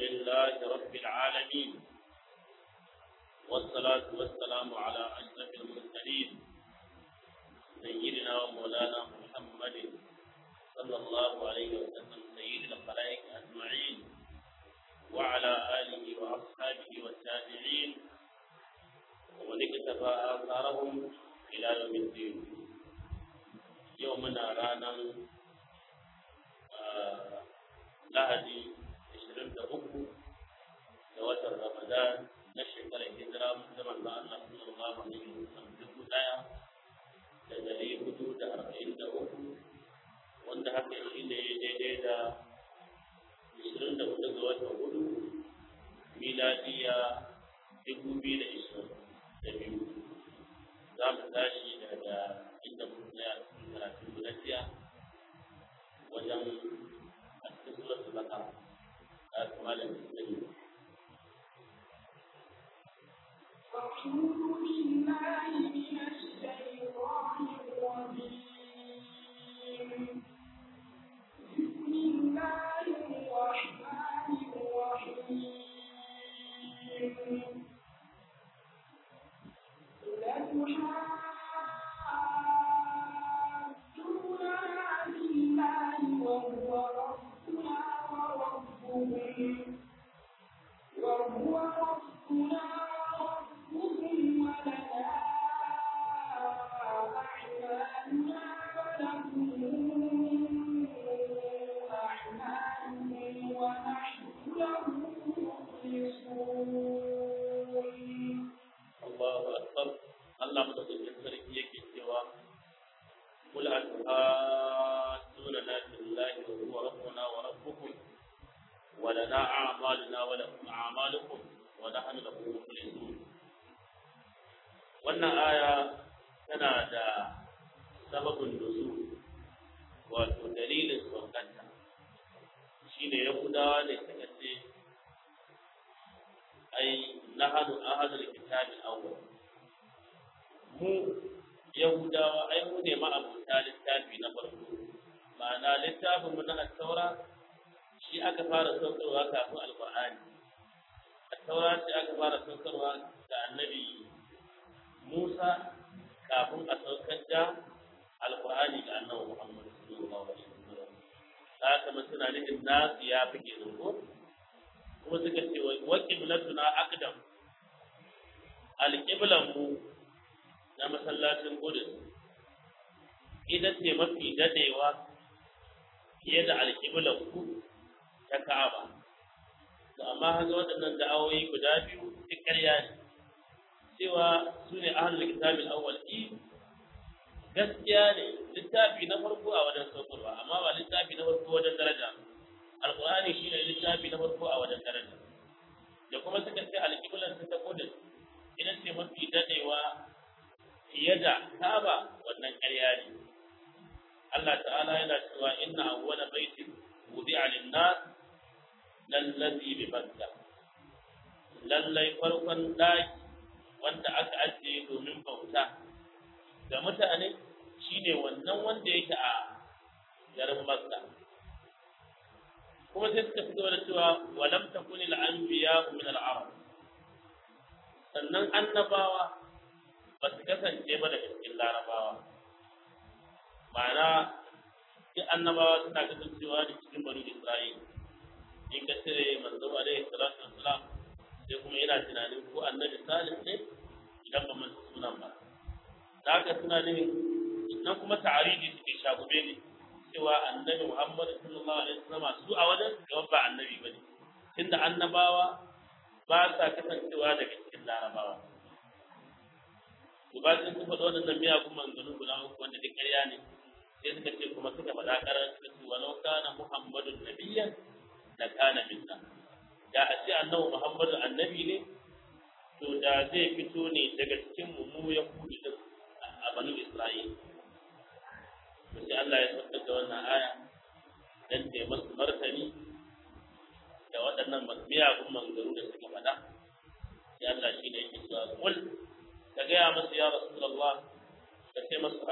لله رب العالمين والصلاة والسلام على أشرف المرسلين سيدنا ومولانا محمد صلى الله عليه وسلم سيد الخلائق أجمعين وعلى آله وأصحابه والتابعين ومن اكتفى آثارهم إلى يوم الدين يومنا رانا lahadi 23 da watan ramadan na shekarar hijira da manzo Allah sallallahu alaihi wasallam dubu daya da dari hudu da arba'in da uku wanda haka shi ne daidai da 24 ga watan hudu miladiya dubu biyu da ishirin da biyu za mu tashi daga inda muka tsaya cikin karatun gudajiya wajen سورة البقرة أكمل المسلمين أعوذ بالله من الشيطان الرجيم بسم الله الرحمن الرحيم لتحاجوننا بالله وهو ربنا وربكم وهو ربنا وربكم ولنا أعمالنا ولكم أعمالكم ونحن له مخلصون الله أكبر الله متقبل sarki yake cewa قل أتحاجوننا في الله وهو ربنا وربكم ولنا أعمالنا ولكم أعمالكم ونحن له مخلصون wannan aya tana da sababin nuzul wato dalilin saukanta shine yahudawa ne suka ce ai nahadu ahadul kitabil awwal mu yahudawa ai mu ne ma'abuta littafi na farko ma'ana littafin mu na taura shi aka fara saukarwa kafin alqur'ani taura ce aka fara saukarwa ga annabi Musa kafin a saukar da alqur'ani ga annabi Muhammad sallallahu alaihi wasallam haka mun suna nufin nasu ya fi ke ko kuma suka ce wa qiblatuna aqdam alqiblan mu na masallacin Qudus ita ce mafi dadewa fiye da alqiblan ku ta Ka'aba to amma haka waɗannan da'awoyi guda biyu duk ƙarya ne cewa su ne ahlul kitabil awwal gaskiya ne littafi na farko a wajen saukarwa amma ba littafi na farko wajen daraja alqur'ani shine littafi na farko a wajen daraja da kuma suka ce alqiblan ta Qudus ita ce mafi dadewa fiye da Kaaba wannan ƙarya ne Allah ta'ala yana cewa inna awwala baitin wudi'a lin-nas lallazi bi Makka lallai farkon daki wanda aka ajiye domin bauta ga mutane shine wannan wanda yake a garin Makka kuma sai suka fito da cewa walam takuni al-anbiya min al-arab sannan annabawa ba su kasance ba daga cikin larabawa ma'ana duk annabawa suna kasancewa da cikin bani isra'il in ka cire manzo alaihi salatu wassalam sai kuma yana tunanin ko annabi salih ne idan ba masa sunan ba da haka suna ne nan kuma ta'aridi suke shagube ne cewa annabi muhammad sallallahu alaihi wasallam su a wajen gaban ba annabi bane tunda annabawa ba sa kasancewa daga cikin larabawa to ba sun su faɗa waɗannan miyagun manzannin guda uku wanda duk ƙarya ne sai suka ce kuma suka faɗa ƙarar suka ce walau kana muhammadun nabiyyan da kana minna da a ce annabi muhammadu annabi ne to da zai fito ne daga cikin mu mu ya kudu din a banu isra'il to sai Allah ya saukar da wannan aya dan ta masu martani da waɗannan miyagun manzanni da suka faɗa sai Allah shi ne yake cewa kul ka gaya masu ya rasulullah ka ce masu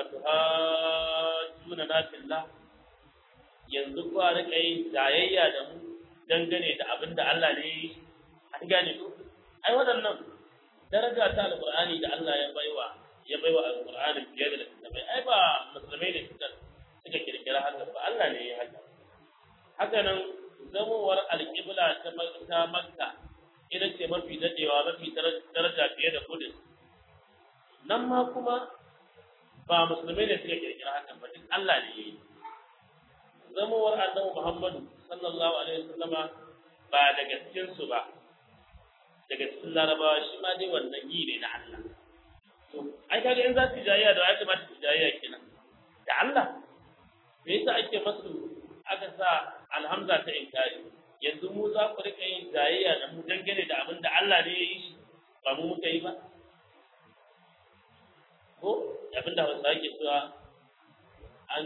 atuhajjuna na fillah yanzu kuwa rika yin jayayya da mu dangane da abin da Allah ne ya yi an gane ko ai waɗannan daraja ta alqur'ani da Allah ya baiwa ya baiwa alqur'ani fiye da littattafai ai ba musulmai ne suka suka kirkira haka ba Allah ne ya haka haka nan zamowar alƙibla ta ta makka ita ce mafi dadewa mafi daraja fiye da kudus nan ma kuma ba musulmai ne suka kirkira hakan ba duk Allah ne ya yi zamowar annabi Muhammadu sallallahu alaihi wasallama ba daga cikin su ba daga cikin larabawa shi ma dai wannan yi ne na Allah to ai kaga in za su jayayya da ya kamata su jayayya kenan da Allah me yasa ake masu aka sa alhamza ta inkari yanzu mu za ku rika yin jayayya da mu dangane da abin da Allah ne ya yi shi ba mu muka yi ba ko abin da Hausa ke cewa an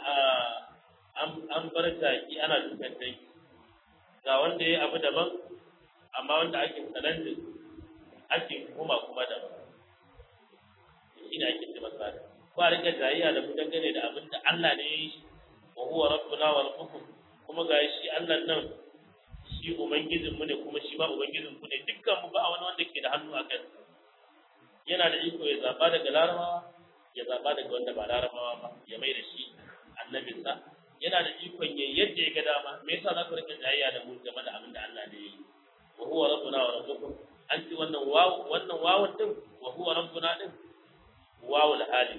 an bar taki ana dukan dangi ga wanda ya abu daban amma wanda ake salantin ake kuma kuma daban shi ne ake cewa sa ba rika jayayya da mu dangane da abin da Allah ne ya yi shi wa huwa rabbuna wa rabbukum kuma ga shi Allah nan shi ubangijin mu ne kuma shi ma ubangijin ku ne dukkan mu ba wani wanda ke da hannu a kan yana da iko ya zaba daga larabawa ya zaba daga wanda ba larabawa ba ya mai da shi annabinsa yana da ikon ya yadda ya ga dama me yasa za ku rika jayayya da mu game da abin da Allah ne ya yi wa huwa rabbuna wa rabbukum an ci wannan wawu wannan wawun din wa huwa rabbuna din wawul hali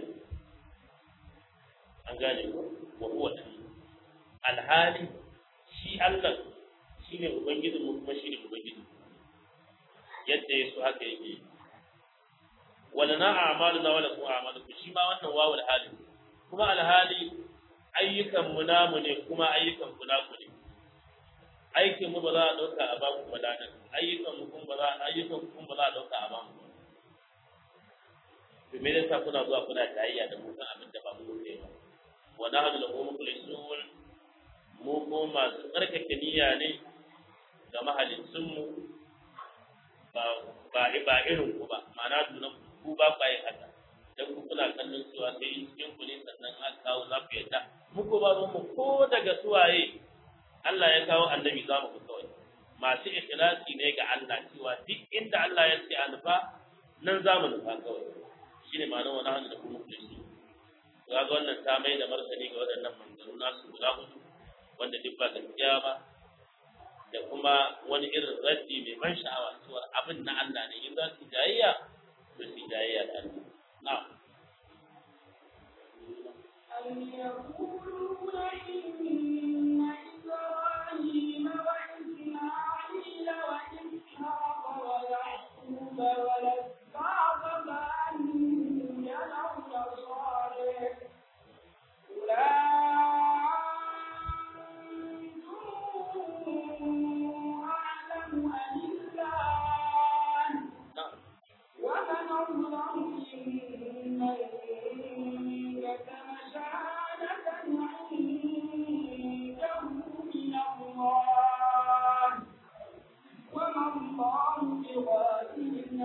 an gane ko wa huwa alhali shi Allah shine ubangijin mu kuma shine ubangijin yadda yaso haka yake wala na a'maluna wala ku a'malukum shi ma wannan wawul hali kuma alhali ayyukan mu namu ne kuma ayyukan ku naku ne aikin mu ba za a dauka a bamu ba dan ayyukan mu kuma ba za ayyukan ku kuma ba za a dauka a bamu to me yasa kuna zuwa kuna tayayya da mu kan abin da ba mu ne ba wa nahnu lahu mukhlisun mu ko masu tsarkake niyya ne ga mahalicin mu ba ba ba irin ku ba ma'ana dunan ku ba ku yin haka dan ku kuna kallon cewa sai cikin ku ne sannan aka kawo za ku yadda muku ba mu ko daga suwaye Allah ya kawo annabi za mu kawai masu ikhlasi ne ga Allah cewa duk inda Allah ya ce alfa nan za mu nufa kawai shine ma'anar wani hannu da kuma kulisi ga ga wannan ta mai da martani ga waɗannan manzanni nasu guda hudu wanda duk ba gaskiya ba da kuma wani irin raddi mai ban sha'awa cewa abin na Allah ne in za su jayayya to su jayayya da Allah na'am أم يقولون إن إبراهيم وإسماعيل وإسحاق ويعقوب والأسباط كانوا يدعون صالح أولئكم أعلم أم الله na'am ومن الله ممن كتم شهادة عنده من الله وما الله بغافل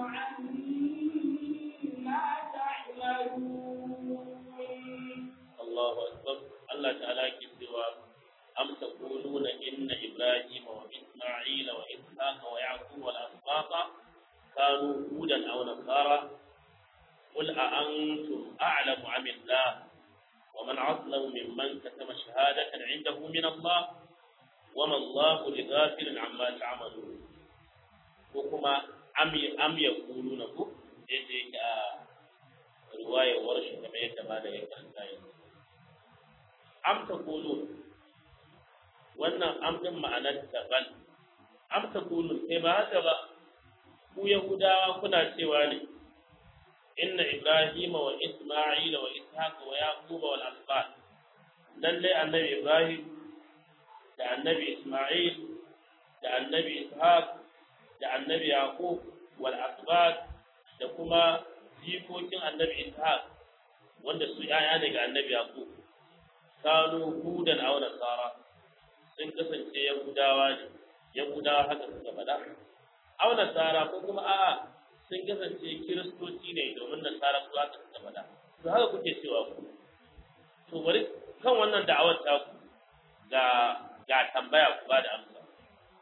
عما تعملون Allahu akbar Allah ta'ala ke cewa am taquluna inna ibrahim wa isma'ila wa ishaqa wa yaqub wal asbaqa kanu hudan aw nasara qul a antum a'lamu am Allah wa man 'azlamu mimman katama shahadatan 'indahu min Allah wa ma Allah bighafilin 'amma ta'malun ko kuma am am yaquluna ku yadda yake a riwayar warshi kamar yadda ba da ya karanta yanzu am taqulun wannan am din ma'anar daban am taqulun sai ba haka ba ku yahudawa kuna cewa ne inna ibrahima wa isma'ila wa ishaqa wa yaquba wal asbad lalle annabi ibrahim da annabi isma'il da annabi ishaq da annabi yaqub wal asbad da kuma jikokin annabi ishaq wanda su yaya ne ga annabi yaqub kanu hudan aw nasara sun kasance yahudawa ne yahudawa haka suka faɗa aw nasara ko kuma a'a sun kasance kiristoci ne domin nasara su haka suka faɗa to haka kuke cewa ku to bari kan wannan da'awar ta ku ga ga tambaya ku ba da amsa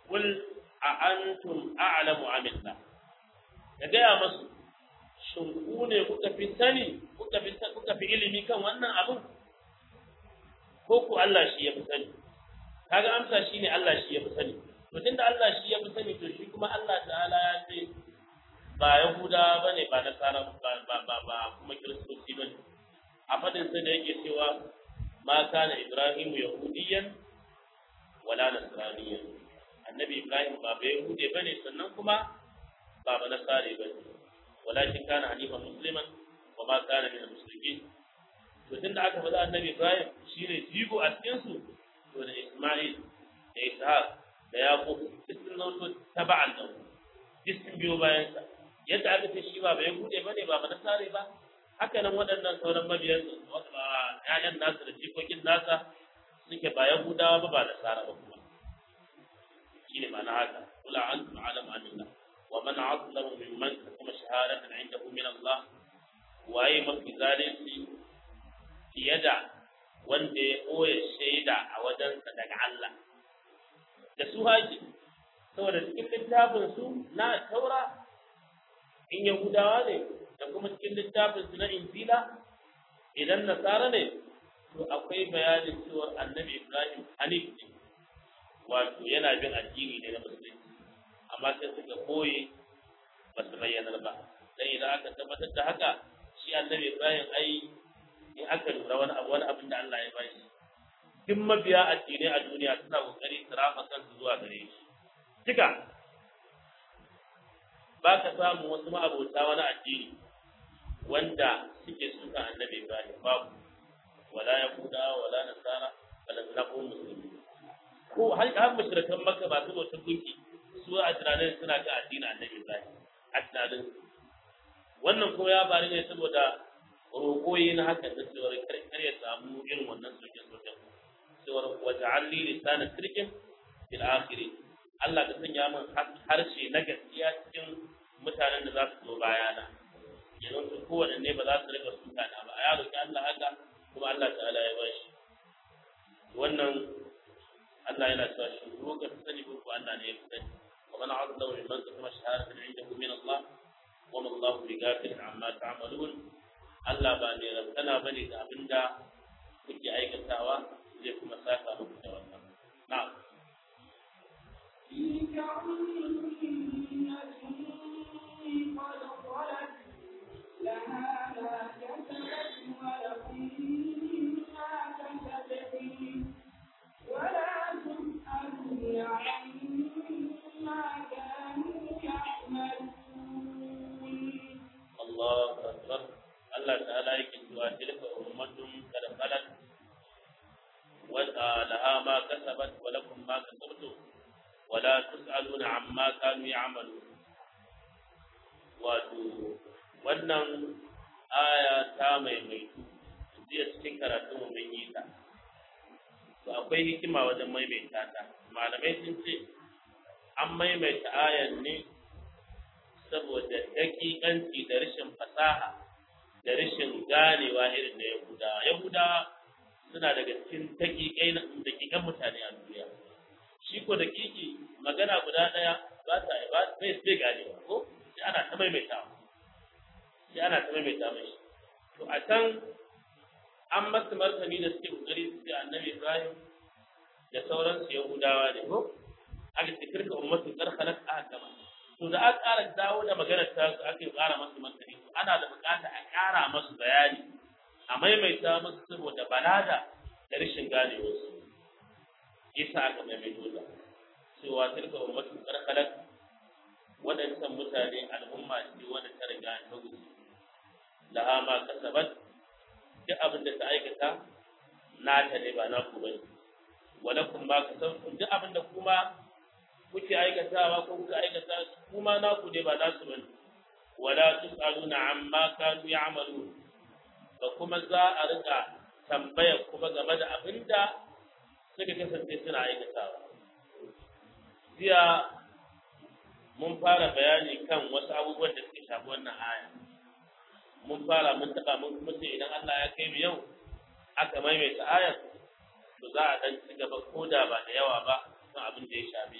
qul a antum a'lamu amillah ka gaya masu shin ku ne kuka fi sani kuka fi kuka fi ilimi kan wannan abin ko ku Allah shi ya fi sani kaga amsa shine Allah shi ya fi sani to tunda Allah shi ya fi sani to shi kuma Allah ta'ala ya ce ba Yahuda bane ba Nasara ba ba ba, ba kuma Kiristoci bane a fadin sa da yake cewa ma kana Ibrahim yahudiyan wala nasraniyan annabi Ibrahim ba ba Yahude bane sannan kuma ba ba Nasare bane walakin kana hanifan musliman wa ma kana min al-muslimin to tunda aka faɗa annabi Ibrahim shine jigo a cikin su to da Isma'il da Ishaq da Yaqub duk sun zo taba'an da duk sun biyo bayan sa yadda aka ce shi ba bai bude bane ba ba nasare ba haka nan waɗannan sauran mabiyan ƴaƴan nasu da jikokin nasa suke ba Yahudawa ba ba nasara ba kuma shine ma'ana haka kula antum alam anillah wa man azlamu mimman kuma shahadatan indahu min Allah waye mafi zalunci fiye da wanda ya ɓoye shaida a wajensa daga Allah da su haƙi saboda cikin littafin su na taura in yahudawa ne da kuma cikin littafin su na injila idan nasara ne to akwai bayanin cewa annabi ibrahim hanif ne wato yana bin addini ne na musulunci amma sai suka ɓoye ba su bayyanar ba dan idan aka tabbatar da haka shi annabi ibrahim ai in aka lura wani abu wani abin da Allah ya bashi duk mabiya addinai a duniya suna kokari su rafa kansu zuwa gare shi duka ba ka samu wasu ma'abota wani addini wanda suke suka annabi Ibrahim babu wala yahuda wala nasara wala nabu musulmi ko har har mushrikan makka ba su bautar gunki su a tunanin suna ga addinin annabi Ibrahim a tunanin wannan ko ya bari ne saboda roƙoyi na haka da cewar kar ya samu irin wannan soke-soken cewar waja'alli lisanan sirkin fil akhiri Allah ka sanya min harshe na gaskiya cikin mutanen da za su zo bayana yanzu su kowanne ne ba za su rika suka na ba ya roƙi Allah haka kuma Allah ta'ala ya ba shi wannan Allah yana cewa shi ko ka sani ko Allah ne ya sani wa man azza wa man kuma shahadatan indahu min Allah wa ma Allah bi ghafilin amma ta'malun Allah ba mai rabtana bane da abinda kuke aikatawa zai kuma saka muku da wannan na'am تلك أمة قد خلت لها ما كسبت ولكم ما كسبتم ولا تسألون عما كانوا يعملون Allahu akbar Allah ta'ala yake cewa tilka ummatun kad khalat wa laha ma kasabat wa lakum ma kasabtum wa la tus'aluna amma kanu ya'malun wato wannan aya ta maimaitu jiya cikin karatun mu mun yi ta to akwai hikima wajen maimaita ta malamai sun ce an maimaita ayan ne saboda dakikanci da rashin fasaha da rashin ganewa irin da Yahuda. Yahuda suna daga cikin dakikai na dakikan mutane a duniya. Shi ko dakiki magana guda ɗaya ba ta ba bai sai ganewa ko sai ana ta maimaita sai ana ta maimaita mashi. To a can an masa martani da suke kokari su ce annabi Ibrahim da sauransu Yahudawa ne ko aka ce kirka ummatu karkhalat ahkama to da aka ƙara dawo da maganar ta su aka ƙara masu martani to ana da buƙata a ƙara masu bayani a maimaita masu saboda balada da rashin gane wasu yasa aka maimaito da cewa tilka ummatun karkalat waɗancan mutane al'umma ce wanda ta riga ta gudu laha ma kasabat duk abin da ta aikata nata ne ba naku bane walakum ma kasabtum duk abin da kuma kuke aikatawa ko kuka aikata kuma naku ne ba nasu bane wala tusaluna amma kanu ya'malun ba kuma za a rika tambaya kuma game da abinda suka kasance suna aikatawa jiya mun fara bayani kan wasu abubuwan da suka shafi wannan aya mun fara mun taba mun kuma ce idan Allah ya kai mu yau aka maimaita ayar to za a dan ci gaba ko da ba da yawa ba kan abin da ya shafi abin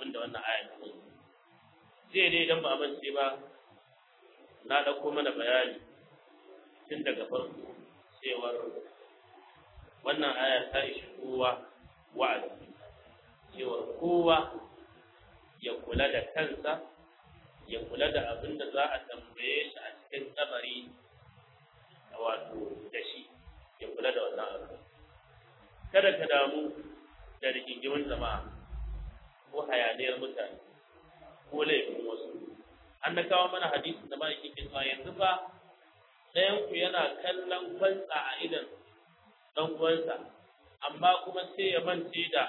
abin da wannan aya ta kunsa zai dai idan ba mance ba na ɗauko mana bayani tun daga farko cewar wannan aya ta ishi kowa wa'azi cewar kowa ya kula da kansa ya kula da abin da za a tambaye shi a cikin kabari wato da shi ya kula da wannan abu kada ka damu da rigingimin jama'a ko hayaniyar mutane ko laifin wasu an na kawo mana hadisi da ma'aikin cewa yanzu fa ɗayan ku yana kallon kwantsa a idan ɗan uwansa amma kuma sai ya mance da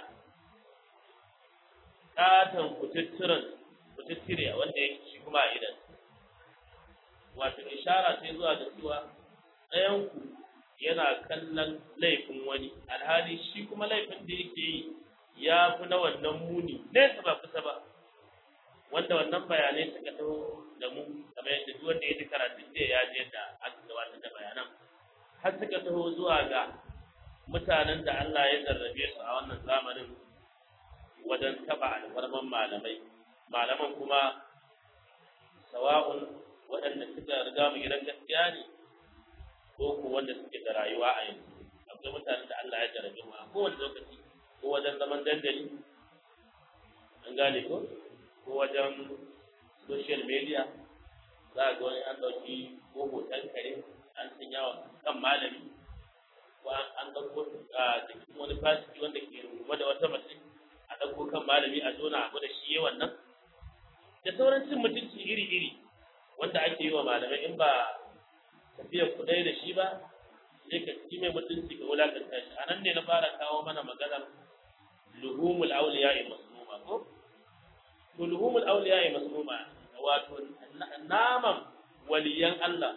ƙaton kututturen kututtire wanda ya shi kuma a idan wato ishara sai zuwa da cewa ɗayan ku yana kallon laifin wani alhali shi kuma laifin da yake yi ya fi na wannan muni nesa ba kusa ba wanda wannan bayanai suka taho da mu kamar yadda duk wanda ya ji karatun da ya ji yadda aka gabatar da bayanan har suka taho zuwa ga mutanen da Allah ya zarrabe su a wannan zamanin wajen taba alfarman malamai malaman kuma sawa'un waɗanda suka riga mu gidan gaskiya ne ko ko wanda suke da rayuwa a yanzu akwai mutanen da Allah ya jarrabe mu a kowane lokaci ko wajen zaman dandali an gane ko ko wajen social media za a ga wani an ɗauki ko hoton kare an sanya wa kan malami ko an ɗauko a jikin wani fasiki wanda ke rungume da wata mace a ɗauko kan malami a zona a da shi wannan da sauran cin mutunci iri-iri wanda ake yi wa malamai in ba tafiyar kudai da shi ba sai ka ci mai mutunci ka wulakanta shi a nan ne na fara kawo mana maganar luhumul auliya'i masmuma ko to luhumul auliya'i masmuma wato naman waliyan Allah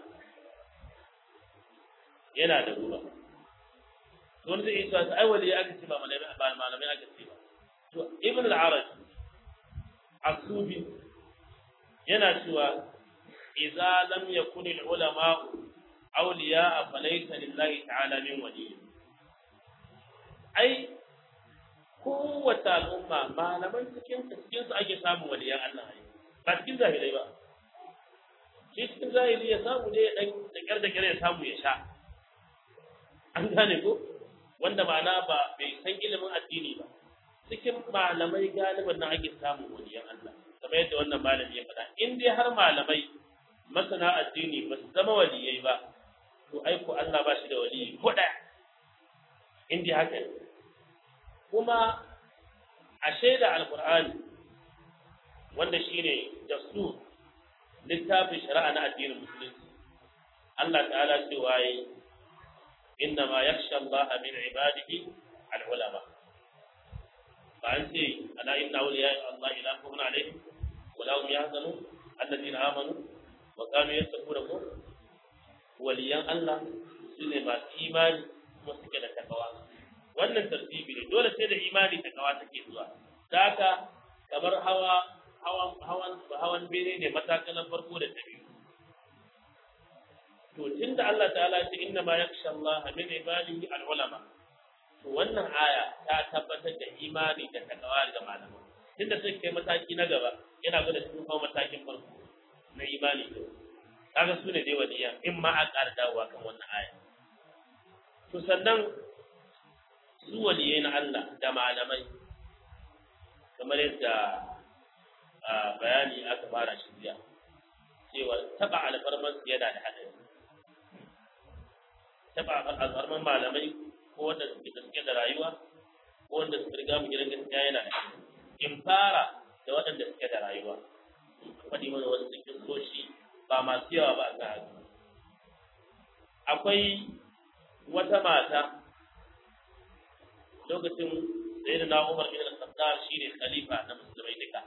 yana da ruwa don zai isa ta ai waliya aka ce ba malamai ba malamai aka ce ba to ibn al-araj asubi yana cewa idza lam yakun al-ulama awliya falaysa lillahi ta'ala min waliy ai kowace al'umma malaman cikin cikin su ake samun waliyan Allah ai ba cikin zahilai ba shi cikin zahiri ya samu ne dan da kyar da kyar ya samu ya sha an gane ko wanda ma'ana ba bai san ilimin addini ba cikin malamai galiban nan ake samun waliyan Allah kamar yadda wannan malami ya faɗa in dai har malamai masana addini ba su zama waliyai ba to aiko Allah ba shi da waliyi ko ɗaya in dai haka ne kuma a shaida alkur'ani wanda shine dasu littafin shari'a na addinin musulunci Allah ta'ala cewa yi inna ma yakhsha Allah min ibadihi al-ulama fa an ce ala inna awliya Allah ila khawfun alaihim wa la hum yahzanun alladhina amanu wa kanu yattaquna waliyan Allah sune masu imani kuma suke da takawa wannan tartibi ne dole sai da imani takawa take zuwa haka kamar hawa hawan hawan hawan bene ne matakalan farko da ta biyu to tunda Allah ta'ala ya ce inna ma yakhsha Allah min ibadihi al-ulama to wannan aya ta tabbatar da imani da takawa ga malamai tunda sai kai mataki na gaba yana gwada sun kawo matakin farko na imani to kaga su ne dai waliya in ma a ƙara dawowa kan wannan aya to sannan su waliyai na Allah da malamai kamar yadda bayani aka fara shi jiya cewa taba alfarman yana da haɗari taba alfarman malamai ko wanda suke da suke da rayuwa ko wanda suke riga mu gidan gaskiya yana da in fara da waɗanda suke da rayuwa faɗi mana wasu cikin soshi ba masu yawa ba ga haka akwai wata mata lokacin sayyidina Umar bin al-Khattab shine khalifa na musulmai duka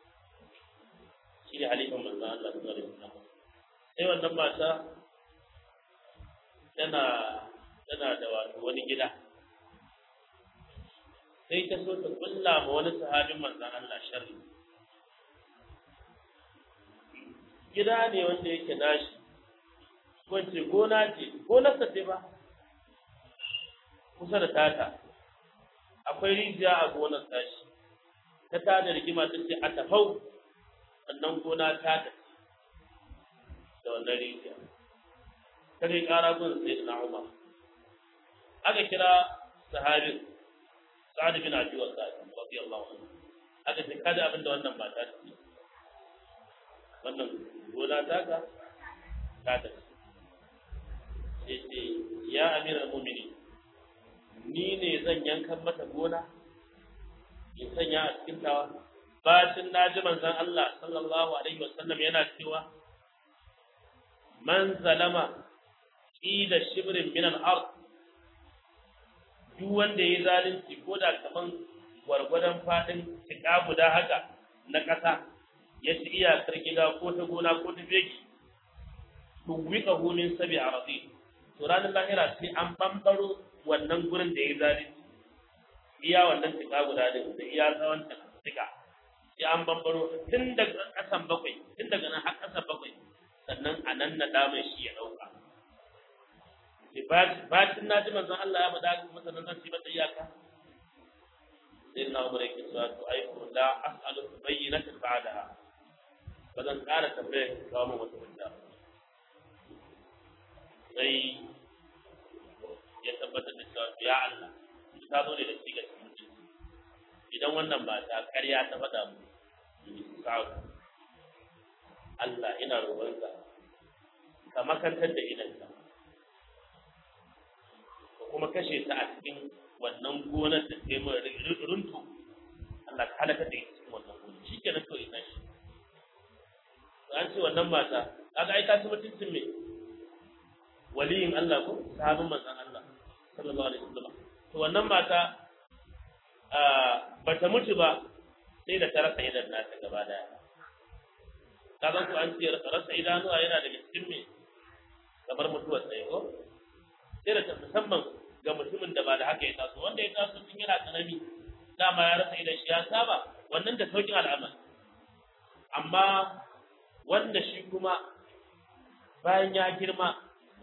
shine halifan manzon Allah sallallahu alaihi wasallam sai wannan mata tana tana da wato wani gida sai ta so ta kulla ma wani sahabin manzon Allah sharri gida ne wanda yake nashi ko ce gona ce gonarsa ce ba kusa da tata akwai rijiya a gonar tashi ta tada rigima ta ce a tafau sannan gona ta tafi da wannan rijiya ta kai ƙara gun sai na umar aka kira sahabin sa'ad bin abi waqas radiyallahu anhu aka ce kada abin da wannan mata ta ce wannan gona ta ka ta tafi sai ce ya amiral mu'minin ni ne zan yankan mata gona in sanya a cikin tawa bacin na ji manzon Allah sallallahu alaihi wasallam yana cewa man zalama qida shibrin min al-ard duk wanda yayi zalunci ko da kaman gwargwadon fadin tika guda haka na ƙasa ya ci iyakar gida ko ta gona ko ta beki to wika min sabi aradi to ranar lahira sai an bambaro wannan gurin da yayi zalunci iya wannan tika guda din da iya tsawon tika sai an bambaro tun daga ƙasan bakwai tun daga nan har ƙasan bakwai sannan a nan na damar shi ya ɗauka. Bacin na ji manzon Allah ya faɗa masa nan zan ci mata iyaka. Sai na umar yake cewa to ai ko la as'alu bayyinatan ba'daha. Ba zan ƙara tambayar ka kawo min wata hujja. Sai ya tabbatar da cewa ya Allah ta zo ne da shi ga cikin idan wannan ba ta ƙarya ta faɗa mu sa'u Allah ina roƙonka ka makantar da idanka ka kuma kashe ta a cikin wannan gonar da ta mai runtu Allah ka halaka da ita cikin wannan gonar shi ke nan kawai tashi an ce wannan mata kaga ai ta ci mutuncin me waliyin Allah ko sahabin manzon Allah sallallahu alaihi wasallam to wannan mata ba ta mutu ba sai da ta rasa idan nata gaba daya kaga ku an ce rasa idanuwa yana daga cikin me kamar mutuwar tsaye ko sai da ta musamman ga mutumin da ba da haka ya taso wanda ya taso tun yana tsanani dama ya rasa idan shi ya saba wannan da saukin al'amari amma wanda shi kuma bayan ya girma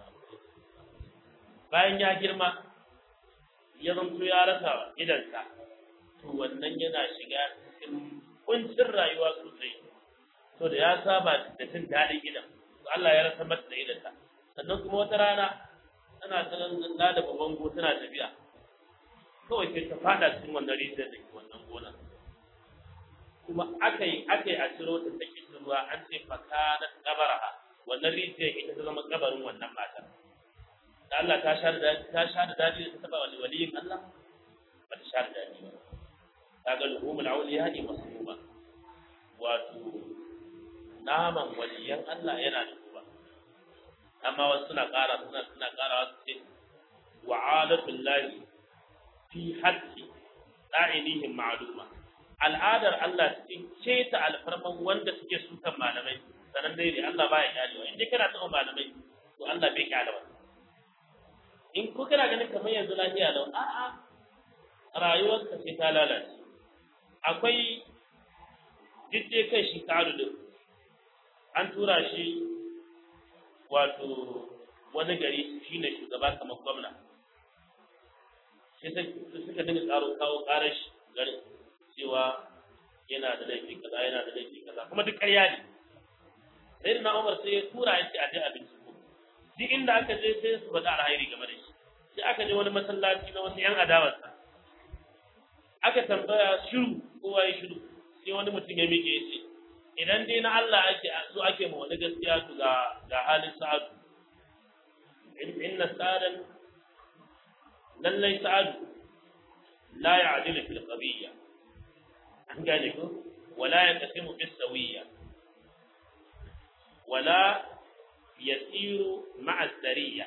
bayan ya girma ya zanto ya rasa idansa to wannan yana shiga cikin kuncin rayuwa sosai to da ya saba da jin daɗin gidan to Allah ya rasa mata da idanta sannan kuma wata rana tana tsanan da babban go tana tafiya kawai sai ta fada cikin wannan rijiyar da ke wannan gona kuma aka yi aka yi a ciro ta ta kishi ruwa an ce faka na kabaraha wannan rijiyar ita ta zama kabarin wannan matar da Allah ta sha da ta sha da dadi da ta taba wani waliyin Allah ba ta sha da dadi ba kaga luhumul awliya ne masmuma wato naman waliyan Allah yana da kuma amma wasu suna ƙara suna suna ƙara wasu ce wa'adatul lahi fi haddi da'inihim ma'luma al'adar Allah cikin keta alfarman wanda suke sukan malamai sanan dai ne Allah baya kyalewa in dai kana taɓa malamai to Allah bai kyale ba in ko kana ganin kamar yanzu lafiya lau a'a rayuwarka sai ta lalace akwai jidde kai shi ta'alu din an tura shi wato wani gari shine shugaba kamar gwamna sai suka dinga karo kawo karar shi garin cewa yana da laifi kaza yana da laifi kaza kuma duk ƙarya ne sai da na Umar sai ya tura ya ce a je a binciko duk inda aka je sai su faɗa alhairi game da shi sai aka je wani masallaci na wasu 'yan adawarsa aka tambaya shiru kowa ya shiru sai wani mutum ya miƙe ya ce idan dai na Allah ake so ake ma wani gaskiya to ga ga halin sa'adu inna sa'adan lallai sa'adu la ya'dilu fil qabiyya an gane ko wala yaqsimu bis sawiyya wala yasiru ma'a sariya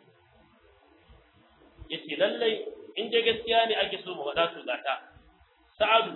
yace lallai in dai gaskiya ne ake so mu faɗa su gata sa'adu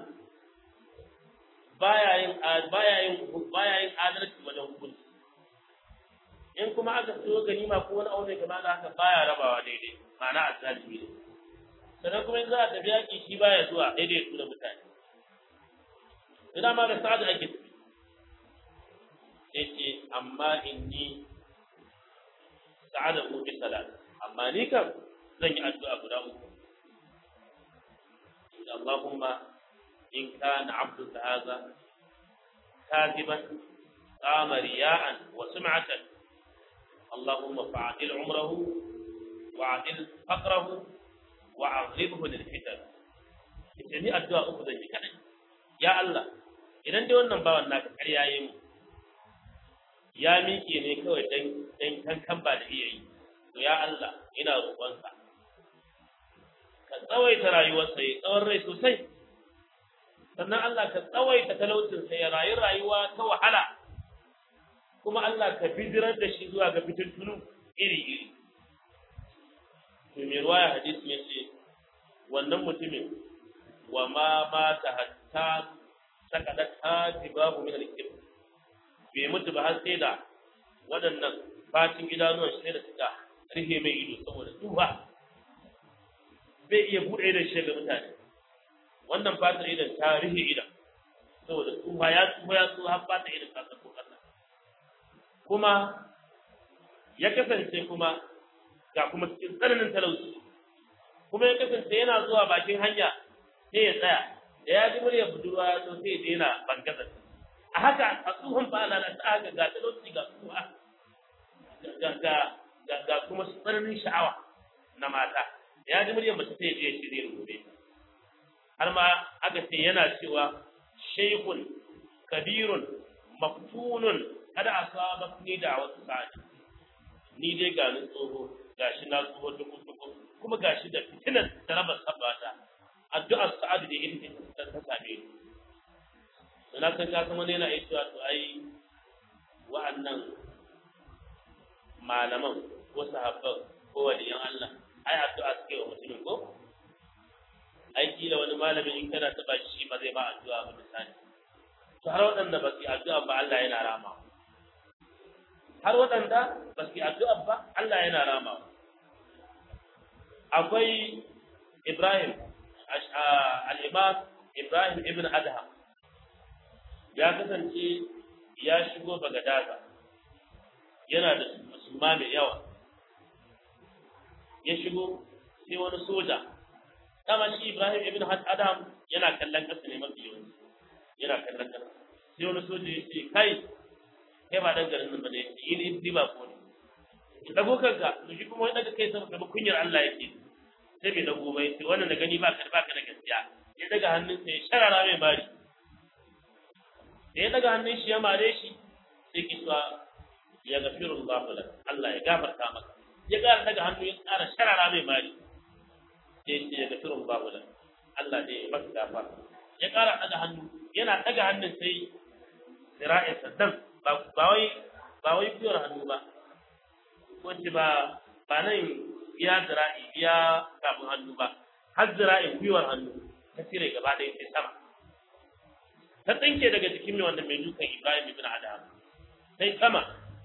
baya yin baya yin baya yin adalci wajen hukunci in kuma aka so ganima ko wani aure kamar da haka baya rabawa daidai ma'ana azzalimi ne sannan kuma in za a tafi yaƙi shi baya zuwa daidai su da mutane ina ma da sa'adu ake tafi sai ce amma inni sa'ada ko bi salat amma ni kam zan yi addu'a guda uku Allahumma in kana abdu hadha kadiban qama riya'an wa sum'atan Allahumma fa'adil umrahu wa'adil faqrahu wa'azibhu lil fitan ita ni addu'a uku zan yi kadai ya Allah idan dai wannan bawan naka ƙarya yi mu ya miƙe ne kawai dan dan kankan ba da iya yi to ya Allah ina roƙonka ka tsawaita rayuwarsa ya tsawon rai sosai sannan Allah ka tsawaita talaucinsa ya rayu rayuwa ta wahala kuma Allah ka bidirar da shi zuwa ga fitintunu iri-iri to mai ruwaya hadisi ya ce wannan mutumin wa ma mata hatta sakadat hatibahu min al-kibr bai mutu ba har sai da waɗannan fatin idanuwan shi da suka rufe mai ido saboda tsufa bai iya buɗe idan shi ga mutane wannan fatar idan ta rufe idan saboda tsufa ya tsufa ya tsufa har fatar idan ta sako ƙasa kuma ya kasance kuma ga kuma cikin tsananin talauci kuma ya kasance yana zuwa bakin hanya sai ya tsaya da ya ji muryar budurwa ya zo sai ya daina bangazar a haka a tsohon ba na ta haka ga talauci ga tsuha ga kuma tsananin sha'awa na mata da ya ji muryar mace sai ya je ya shirye gobe har ma aka ce yana cewa shaykhun kabirun maftunun kada a saba ni da wasu sa'adi ni dai ga ni tsoho gashi na tsoho duku duku kuma gashi da fitinar da raba sabata addu'ar sa'adu da ita ta ta same ni na san ka san wani yana iya cewa to ai wa'annan malaman ko sahabban ko waliyan Allah ai addu'a suke wa mutumin ko ai kila wani malamin in kana taba shi ba zai ba addu'a ba misali to har waɗanda ba su yi addu'a ba Allah yana rama har waɗanda ba su yi addu'a ba Allah yana rama akwai Ibrahim al-Imam Ibrahim ibn Adham ya kasance ya shigo Bagadaza yana da musulma mai yawa ya shigo sai wani soja dama shi Ibrahim ibn Adham yana kallon ƙasa ne mafi yawanci yana kallon ƙasa sai wani soja ya ce kai kai ba dan garin nan ba ne yi ni ba ko ne ki dago kanka to shi kuma wani daga kai sama kamar kunyar Allah yake sai bai dago bai sai wannan da gani baka da baka da gaskiya ya daga hannunsa ya sharara mai mari da ya daga hannun shi ya mare shi sai ki tsawa ya gafiru Allah lak Allah ya gafarta maka ya ƙara daga hannu ya ƙara sharara mai mari sai shi ya gafiru Allah lak Allah ne ya maka gafara ya ƙara daga hannu yana daga hannun sai zira'in saddan ba wai ba wai fiyar hannu ba wacce ba ba nan ya zira'i ya kafin hannu ba har zira'in gwiwar hannu ta cire gaba ɗaya sai sama ta tsinke daga jikin mai wanda mai dukan Ibrahim ibn Adam sai sama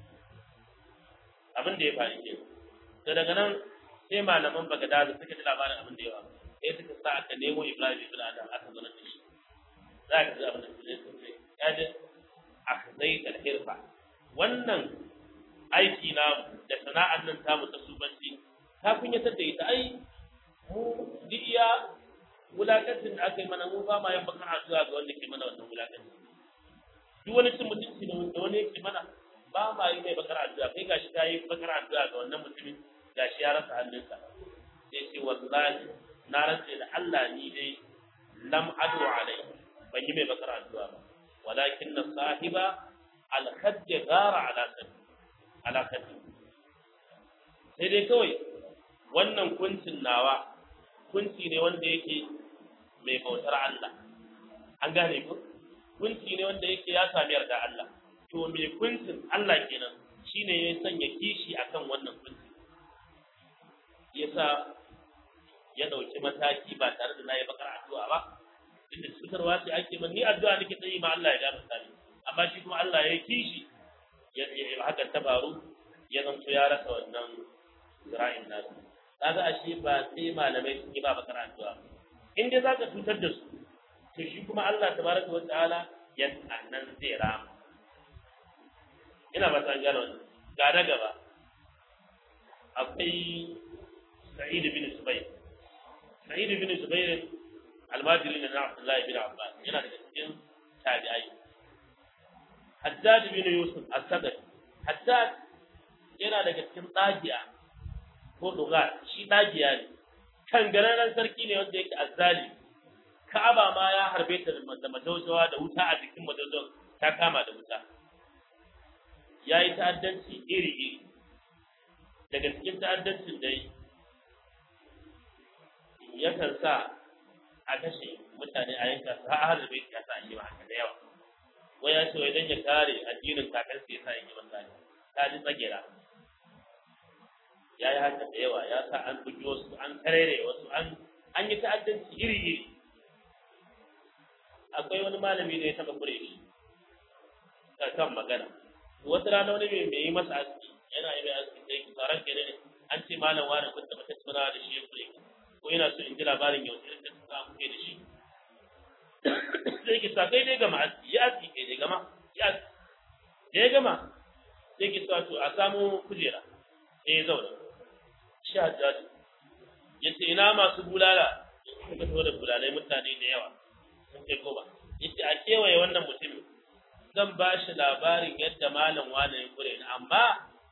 abin da ya faru ke to daga nan sai malaman Baghdad suka ji labarin abin da ya faru sai suka sa aka nemo Ibrahim ibn Adam aka zo da shi za ka ji abin da zai sosai ya ji akhdai al-hirfa wannan aiki na da sana'ar nan tamu ta subanci ta kunyatar da ita ai mu duk iya wulakancin da aka yi mana mu ba ma yin bakar addu'a ga wanda ke mana wannan wulakancin duk wani cin mutunci da wani yake mana ba ma yi mai bakar addu'a kai gashi ta yi bakar addu'a ga wannan mutumin gashi ya rasa hannunsa sai ce wallahi na rantse da Allah ni dai lam adu alai ban yi mai bakar addu'a ba walakin na sahiba al-khadd gara ala sabbi ala khaddi sai dai kawai wannan kuncin nawa kunci ne wanda yake mai bautar Allah an gane ku kunci ne wanda yake ya sami yarda Allah to mai kuncin Allah kenan shine ya sanya kishi akan wannan kunci yasa ya dauki mataki ba tare da nayi bakar addu'a ba inda cutarwa ce ake man ni addu'a nake tsayi ma Allah ya gafarta ni amma shi kuma Allah ya kishi ya haka ta faru ya zanto ya rasa wannan zira'in nasu kaga ashe ba sai malamai sun yi ba bakar addu'a in dai zaka cutar da su to shi kuma Allah tabaraka wa ta'ala ya annan zai rama ina ba san gano ga da gaba akwai Sa'id bin Zubair Sa'id bin Zubair almajiri na Abdullahi bin Abbas yana daga cikin tabi'ai Haddad bin Yusuf as-Sadri Haddad yana daga cikin tsagiya ko doga shi tsagiya ne kan gararren sarki ne wanda yake azzali Ka'aba ma ya harbe ta da majaujawa da wuta a jikin majaujawa ta kama da wuta ya yi ta'addanci iri-iri daga cikin ta'addancin dai yakan sa a kashe mutane a yanka su har da bai ya sa yi ba haka da yawa wai ya ce wai dan ya kare addinin kakar sai sa yi mutane ta ji tsagera ya yi haka da yawa ya sa an bugi wasu an karere wasu an an yi ta'addanci iri-iri akwai wani malami da ya taɓa kure shi kan magana wata rana wani mai mai yi masa aski yana yi mai aski sai ki tsaron ke ne an ce malam wani kun taɓa tattauna da shi ya kure ko yana so in ji labarin yau sai ta sa kuke da shi sai ki sa kai dai gama aski ya aski kai dai gama ya aski da ya gama sai ki sa to a samu kujera sai ya zauna shi hajjaji ya ce ina masu bulala suka taho da bulalai mutane da yawa sun kai goma ya ce a kewaye wannan mutumin zan ba shi labarin yadda malam wane ya kure ni amma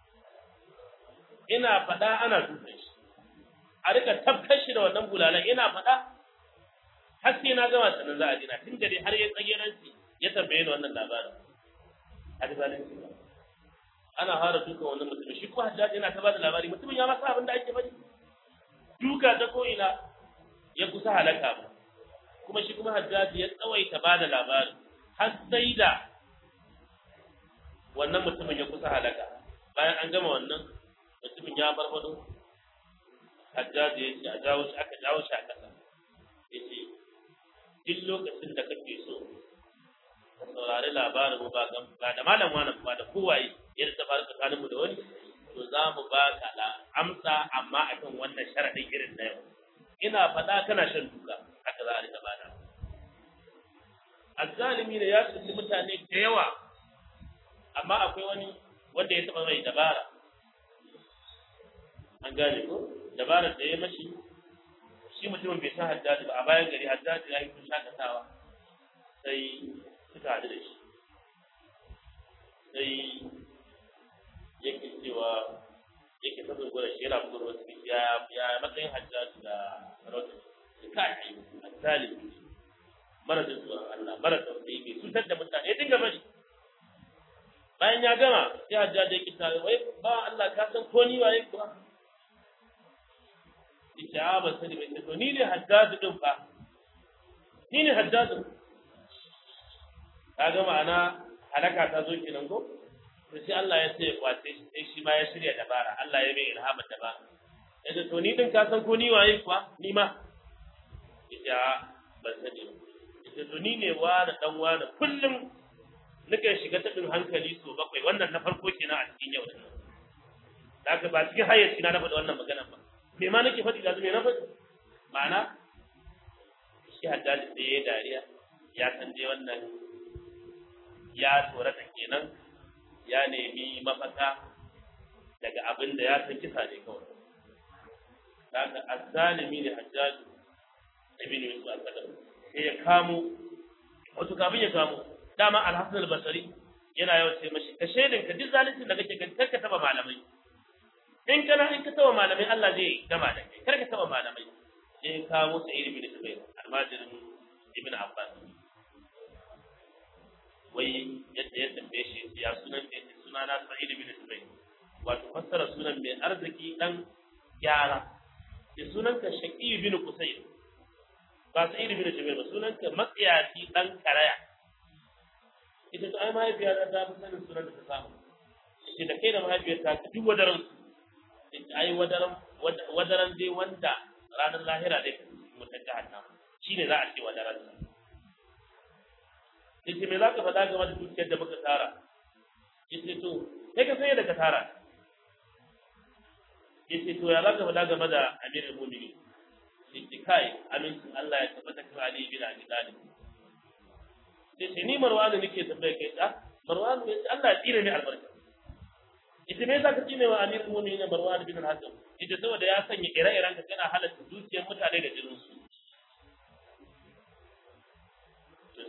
ina faɗa ana dukan shi a rika tabkar shi da wannan bulalan ina faɗa har sai na gama sanin za a dina tun da dai har ya tsage ranci ya tambaye ni wannan labarin a da zalunci ba ana fara dukan wannan mutumin shi kuma hajjaji yana ta ba da labari mutumin ya masa abin da ake faɗi duka ta ko'ina ya kusa halaka ba kuma shi kuma hajjaji ya tsawaita ba da labarin har sai da wannan mutumin ya kusa halaka bayan an gama wannan mutumin ya farfado hajjaji ya ce a jawo shi aka jawo shi a ƙasa ya ce duk lokacin da kake so ka saurari labarin mu ba da malam wani ba da kowaye ya ta faru tsakanin mu da wani to za mu ba ka da amsa amma akan wannan sharaɗin irin na yau ina faɗa kana shan duka haka za a rika bada azzalimi ne ya tsinci mutane da yawa amma akwai wani wanda ya taɓa mai dabara an gane ko dabarar da ya mashi shi mutumin bai san haddadi ba a bayan gari haddadi ya yi kun shakatawa sai suka haɗu da shi sai yake cewa yake ta zungura shi yana bugun wasu ya ya matsayin haddadi da sarauta shi kai haddadi mara jin tsoron Allah mara tausayi bai cutar da mutane ya dinga bari bayan ya gama sai hajjaji yake ta wai ba Allah ka san ko ni waye kuwa yace a ban sani bai to ni ne hajjaji din fa ni ne hajjaji ka ga ma'ana halaka ta zo kenan ko to sai Allah ya ce kwace shi sai shi ma ya shirya dabara Allah ya mai ilhamar dabara yace to ni din ka san ko ni waye kuwa ni ma yace a ban sani ba yace to ni ne wa da dan wa da kullum nika shiga tabin hankali so bakwai wannan na farko kenan a cikin yau din daga ba cikin hayyaci na faɗi wannan magana ba me ma nake faɗi da me na faɗi ma'ana shi haddadi da ya dariya ya san dai wannan ya tsorata kenan ya nemi mafaka daga abin da ya san kisa ne kawai daga azzalimi ne hajjaju ibn yusuf al-qadam sai ya kamo wato kafin ya kamo dama al-hasan al-basri yana yawan ce mashi ka shaidin ka duk zalincin da kake gani ka taba malamai in kana in ka taba malamai Allah zai gama da kai kar ka taba malamai sai ka musu ilimi da zubair almajirin ibn abbas wai yadda ya tambaye shi ya sunan da yake suna na sa'id ibn zubair wato fassara sunan mai arziki dan gyara da sunan ka shaqi ibn qusayr ba sa'id ibn zubair ba sunan ka matsiyaci dan karaya ita to ai mahaifiya ta ta fi sanin sunan da ta samu ita da kai da mahaifiyar ta ka duk wadaran ita ai wadaran wadaran dai wanda ranar lahira dai ka mutan jahannama shine za a ce wadaran sa ita me za ka faɗa game da dukiyar da muka tara ita to kai ka san yadda ka tara ita to ya za ka faɗa game da amirul mu'minin ita kai amincin Allah ya tabbata kan Ali bin Abi Talib sai ce ni marwanu nake tambaye kai da marwanu ya ce Allah ya tsire ni albarka ita me zaka tsine wa amirul mu'minin marwan bin al-hakam ita saboda ya sanya ire-iren ka kana halatta dukiyar mutane da jinin su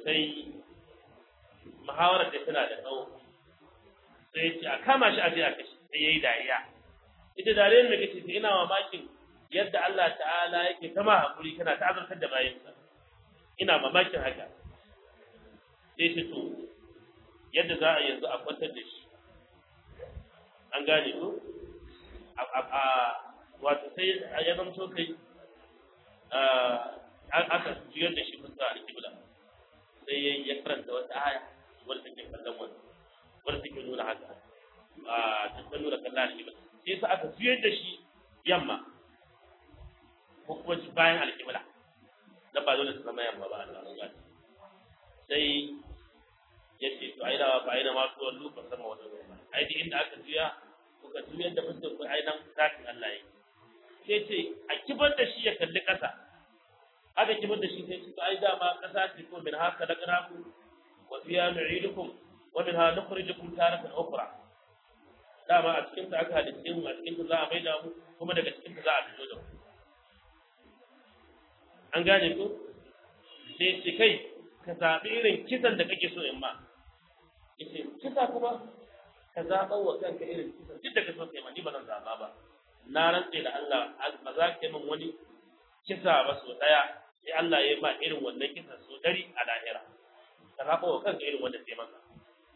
sai muhawarar da tana da tsawo sai ce a kama shi a je a kashe sai yayi dariya ita dariyar da kace ina mamakin yadda Allah ta'ala yake kama hakuri kana ta azurtar da bayansa ina mamakin haka sai shi to yadda za a yanzu a kwantar da shi an gane ko a wato sai ya zamto kai aka juyar da shi fuska a kibla sai ya karanta wata aya wadda take kallon wani wadda take nuna haka a ta nuna kallon alkibla sai sa aka juyar da shi yamma ko kuma bayan alkibla dan ba dole su zama yamma ba Allah ya sai ya ce to ai da ba ai da ma to wallu ba sama wata ba ai duk inda aka juya kuka juyar da fuskar ku ai nan zakin Allah yake sai ce a kibar da shi ya kalli ƙasa aka kibar da shi sai ce ai dama ƙasa ce ko min haka da karaku wa fiya nu'idukum wa min ha nukhrijukum taratan ukhra dama a cikin ta aka halitta mu a cikin ta za a maida mu kuma daga cikin ta za a fito da mu an gane ko sai ce kai ka zaɓi irin kisan da kake so in ma yace kisa kuma ka zaɓa wa kanka irin kisan duk da ka so kai ma ni ba zan zaɓa ba na rantse da Allah ba za ka min wani kisa ba so daya sai Allah ya ba irin wannan kisa so dari a lahira ka zaɓa wa kanka irin wanda sai maka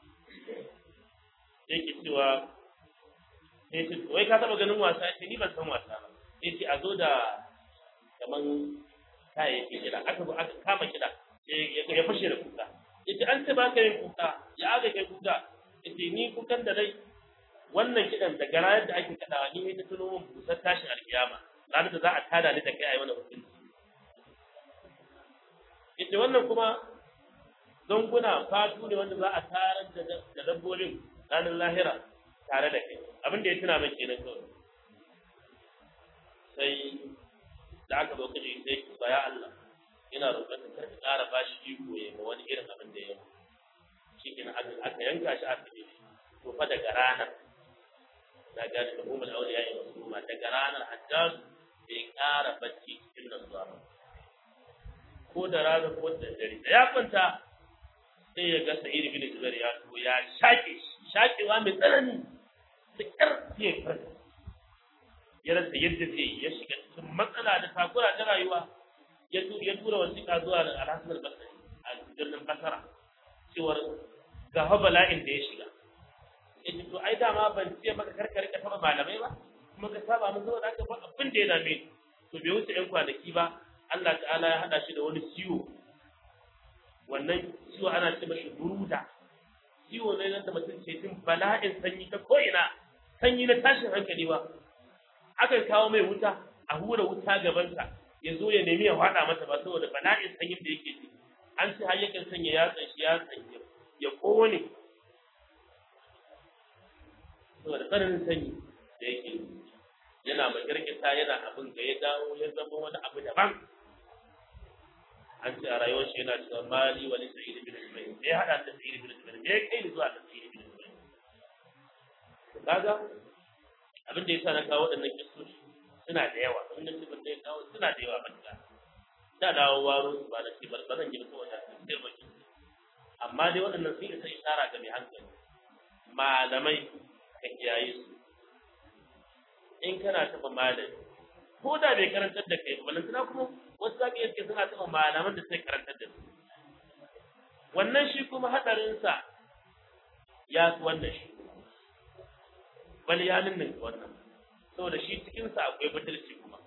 sai ke cewa sai ce wai ka taɓa ganin wasa ce ni ban san wasa ba sai ce a zo da kaman kayayyaki kiɗa aka zo aka kama kiɗa ya fashe da kuka yace an ce ba ka yin kuka ya aka kai kuka yace ni kukan da dai wannan kidan da gara yadda ake kadawa ni ne ta tuno mun busar tashin alkiyama ranar da za a tada ni da kai ayi mana hukunci yace wannan kuma zanguna fatu ne wanda za a tarar da da dabbobin ranar lahira tare da kai abin da ya tuna min kenan kawai sai da aka zo kaje sai ki baya Allah ina roƙon ka karka ƙara bashi iko ya ma wani irin abin da ya yi shi kenan aka yanka shi aka yi to fa daga ranar na gane da umar auliya ya wasu ma daga ranar hajjaz bai ƙara bacci cikin nasuwa ba ko da rana ko da dare da ya kwanta sai ya ga sa'id bin jubair ya to ya shaƙe shaƙewa mai tsanani da ƙarfi ya farka ya rasa yadda zai ya shiga cikin matsala da takura ta rayuwa ya tura wasiƙa zuwa da alhassan al-basri a birnin basara cewar ga bala'in da ya shiga yace to ai dama ban ce maka karka rika taba malamai ba kuma ka saba mun saboda haka ba abin da ya dame to bai wuce ɗan kwanaki ba Allah ta'ala ya hada shi da wani ciwo wannan ciwo ana ce mashi buruda ciwo ne nan da mutum ce tun bala'in sanyi ta ko'ina sanyi na tashin hankali ba akan kawo mai wuta a hura wuta gabansa ya zo ya nemi ya faɗa mata ba saboda bala'in sanyin da yake ciki an ce har yakan sanya yatsan shi yatsan ya kone saboda tsananin sanyi da yake yana makirkita yana abin da ya dawo ya zama wani abu daban an ce a rayuwar shi yana cewa mali wani sa'id bin jubair me ya hada da sa'id bin jubair me ya kai ni zuwa da sa'id bin jubair to kaga abin da yasa na kawo waɗannan kistoshi suna da yawa wannan sifar da ya kawo suna da yawa matuƙa da dawo waro su ba da shi ba zan gina kowace sai ba amma dai waɗannan sun isa isara ga mai hankali malamai ka kiyaye su in kana taɓa malami ko da bai karantar da kai ba lantana kuma wasu za ka iya suna taɓa malaman da sai karantar da su wannan shi kuma haɗarinsa ya fi wannan shi bal ya ninninka wannan saboda shi cikinsa akwai butulci kuma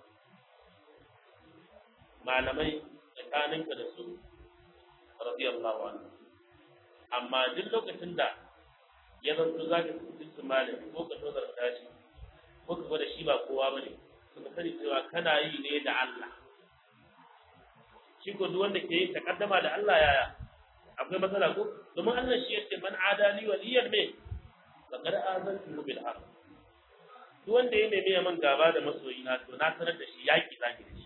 malamai tsakaninka da su radiyallahu anhu amma duk lokacin da ya zanto za ka fi su malami ko ka tozar tashi ko ka gwada shi ba kowa bane suka sani cewa kana yi ne da Allah shi ko duk wanda ke yin takaddama da Allah yaya akwai matsala ko domin Allah shi yace man adali waliyan me faqad azantu bil haqq duk wanda ya nemi man gaba da masoyi na to na sanar da shi yaki zaki da shi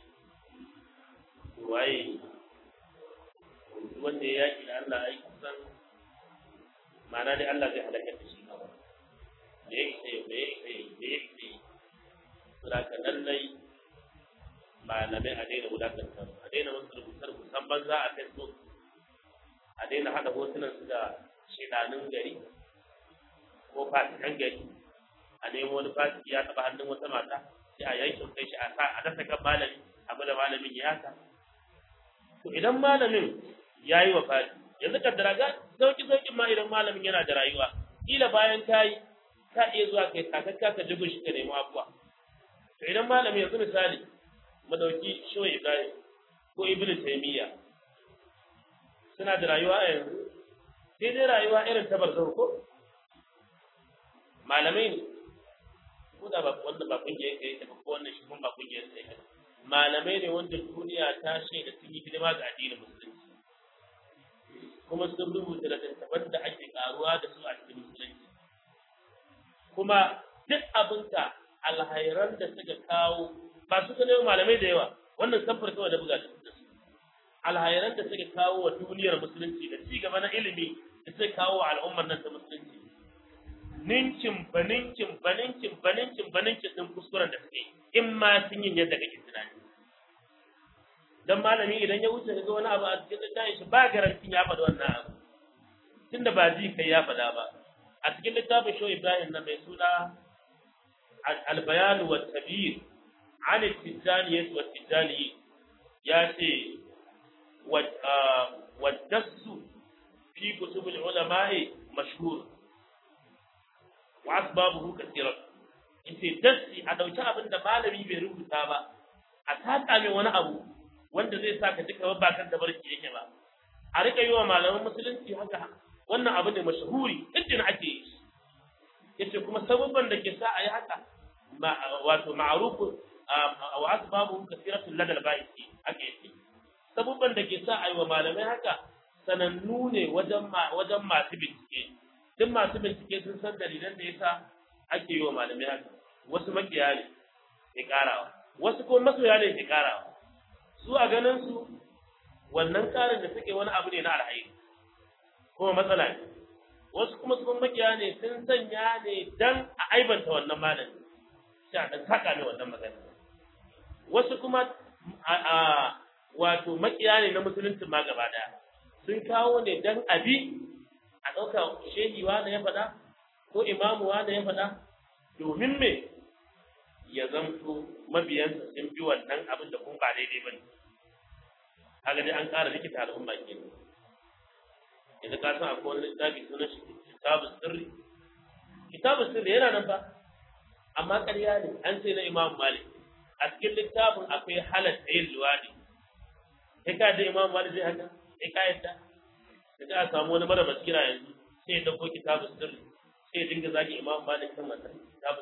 waye duk wanda ya yaki da Allah ai kusan ma'ana dai Allah zai halaka da shi kawai da ya isa yau da ya isa yau da ya isa yau saboda lallai malamai a daina wulakantar a daina wasu rubutar kusan banza a facebook a daina hada hotunan su da shedanin gari ko fasikan gari a nemo wani fasiki ya taba hannun wata mata sai a yankin kai shi a sa a dasa kan malami abu da malamin ya haka to idan malamin ya yi wa fadi yanzu ka daraga sauki sauki ma idan malamin yana da rayuwa kila bayan kayi ka iya zuwa kai takakka ka jigo shi ka nemi abuwa to idan malamin yanzu misali mu dauki shoyi ibrahim ko ibnu taymiya suna da rayuwa a yanzu sai dai rayuwa irin ta barzau ko malamai ne ko da ba wanda ba kungiyar ka yake ba ko wannan shi kuma ba kungiyar ka yake malamai ne wanda duniya ta shaida sun yi hidima ga addinin musulunci kuma sun rubuta da tattaban da ake karuwa da su a cikin musulunci kuma duk abinka alhairan da suka kawo ba su ne malamai da yawa wannan samfur kawai da buga da su alhairan da suka kawo wa duniyar musulunci da ci gaba na ilimi da suka kawo wa al'ummar nan ta musulunci ninkin baninkin baninkin baninkin baninkin din kuskuren da suke in ma sun yin yadda kake tunani dan malami idan ya wuce ga wani abu a cikin littafin shi ba garantin ya faɗi wannan abu tunda ba ji kai ya faɗa ba a cikin littafin show Ibrahim na mai suna al-bayan wa tabir an al-tijaniyat wa tijani ya ce wa dassu fi kutub al-ulama'i mashhur wa asbabuhu kathiran yace dassi a dauki abin da malami bai rubuta ba a taka mai wani abu wanda zai sa ka ji kamar ba kan tabarki yake ba a rika yi wa malaman musulunci haka wannan abu ne mashahuri iddin ake yi yace kuma sababban da ke sa a yi haka wato ma'rufu wa asbabu kathiratu ladal baiti ake yi sababban da ke sa a yi wa malamai haka sanannu ne wajen wajen masu bincike duk masu bincike sun san dalilan da yasa ake yi wa malamai haka wasu makiya ne ke karawa wasu kuma masoya ne ke karawa su a ganin su wannan karin da suke wani abu ne na alhairi kuma matsala ne wasu kuma sun makiya ne sun sanya ne dan a aibanta wannan malami sai a dan saka ne wannan magana wasu kuma a wato makiya ne na musulunci ma gaba daya sun kawo ne dan abi a ɗauka shehi wanda ya faɗa ko imamu wanda ya faɗa domin me ya zanto mabiyansa sun bi wannan abin da kuma ba daidai ba ne kaga dai an ƙara rikita al'umma ke idan ka san akwai wani littafi sunan shi kitabu sirri kitabu sirri yana nan ba amma ƙarya ne an ce na imam malik a cikin littafin akwai halatta yin luwadi kai ka da imam malik zai haka kai ka yadda da a samu wani mara basira yanzu sai ya dauko kitabu sirri sai ya dinga zagi imam malik kan wannan kitabu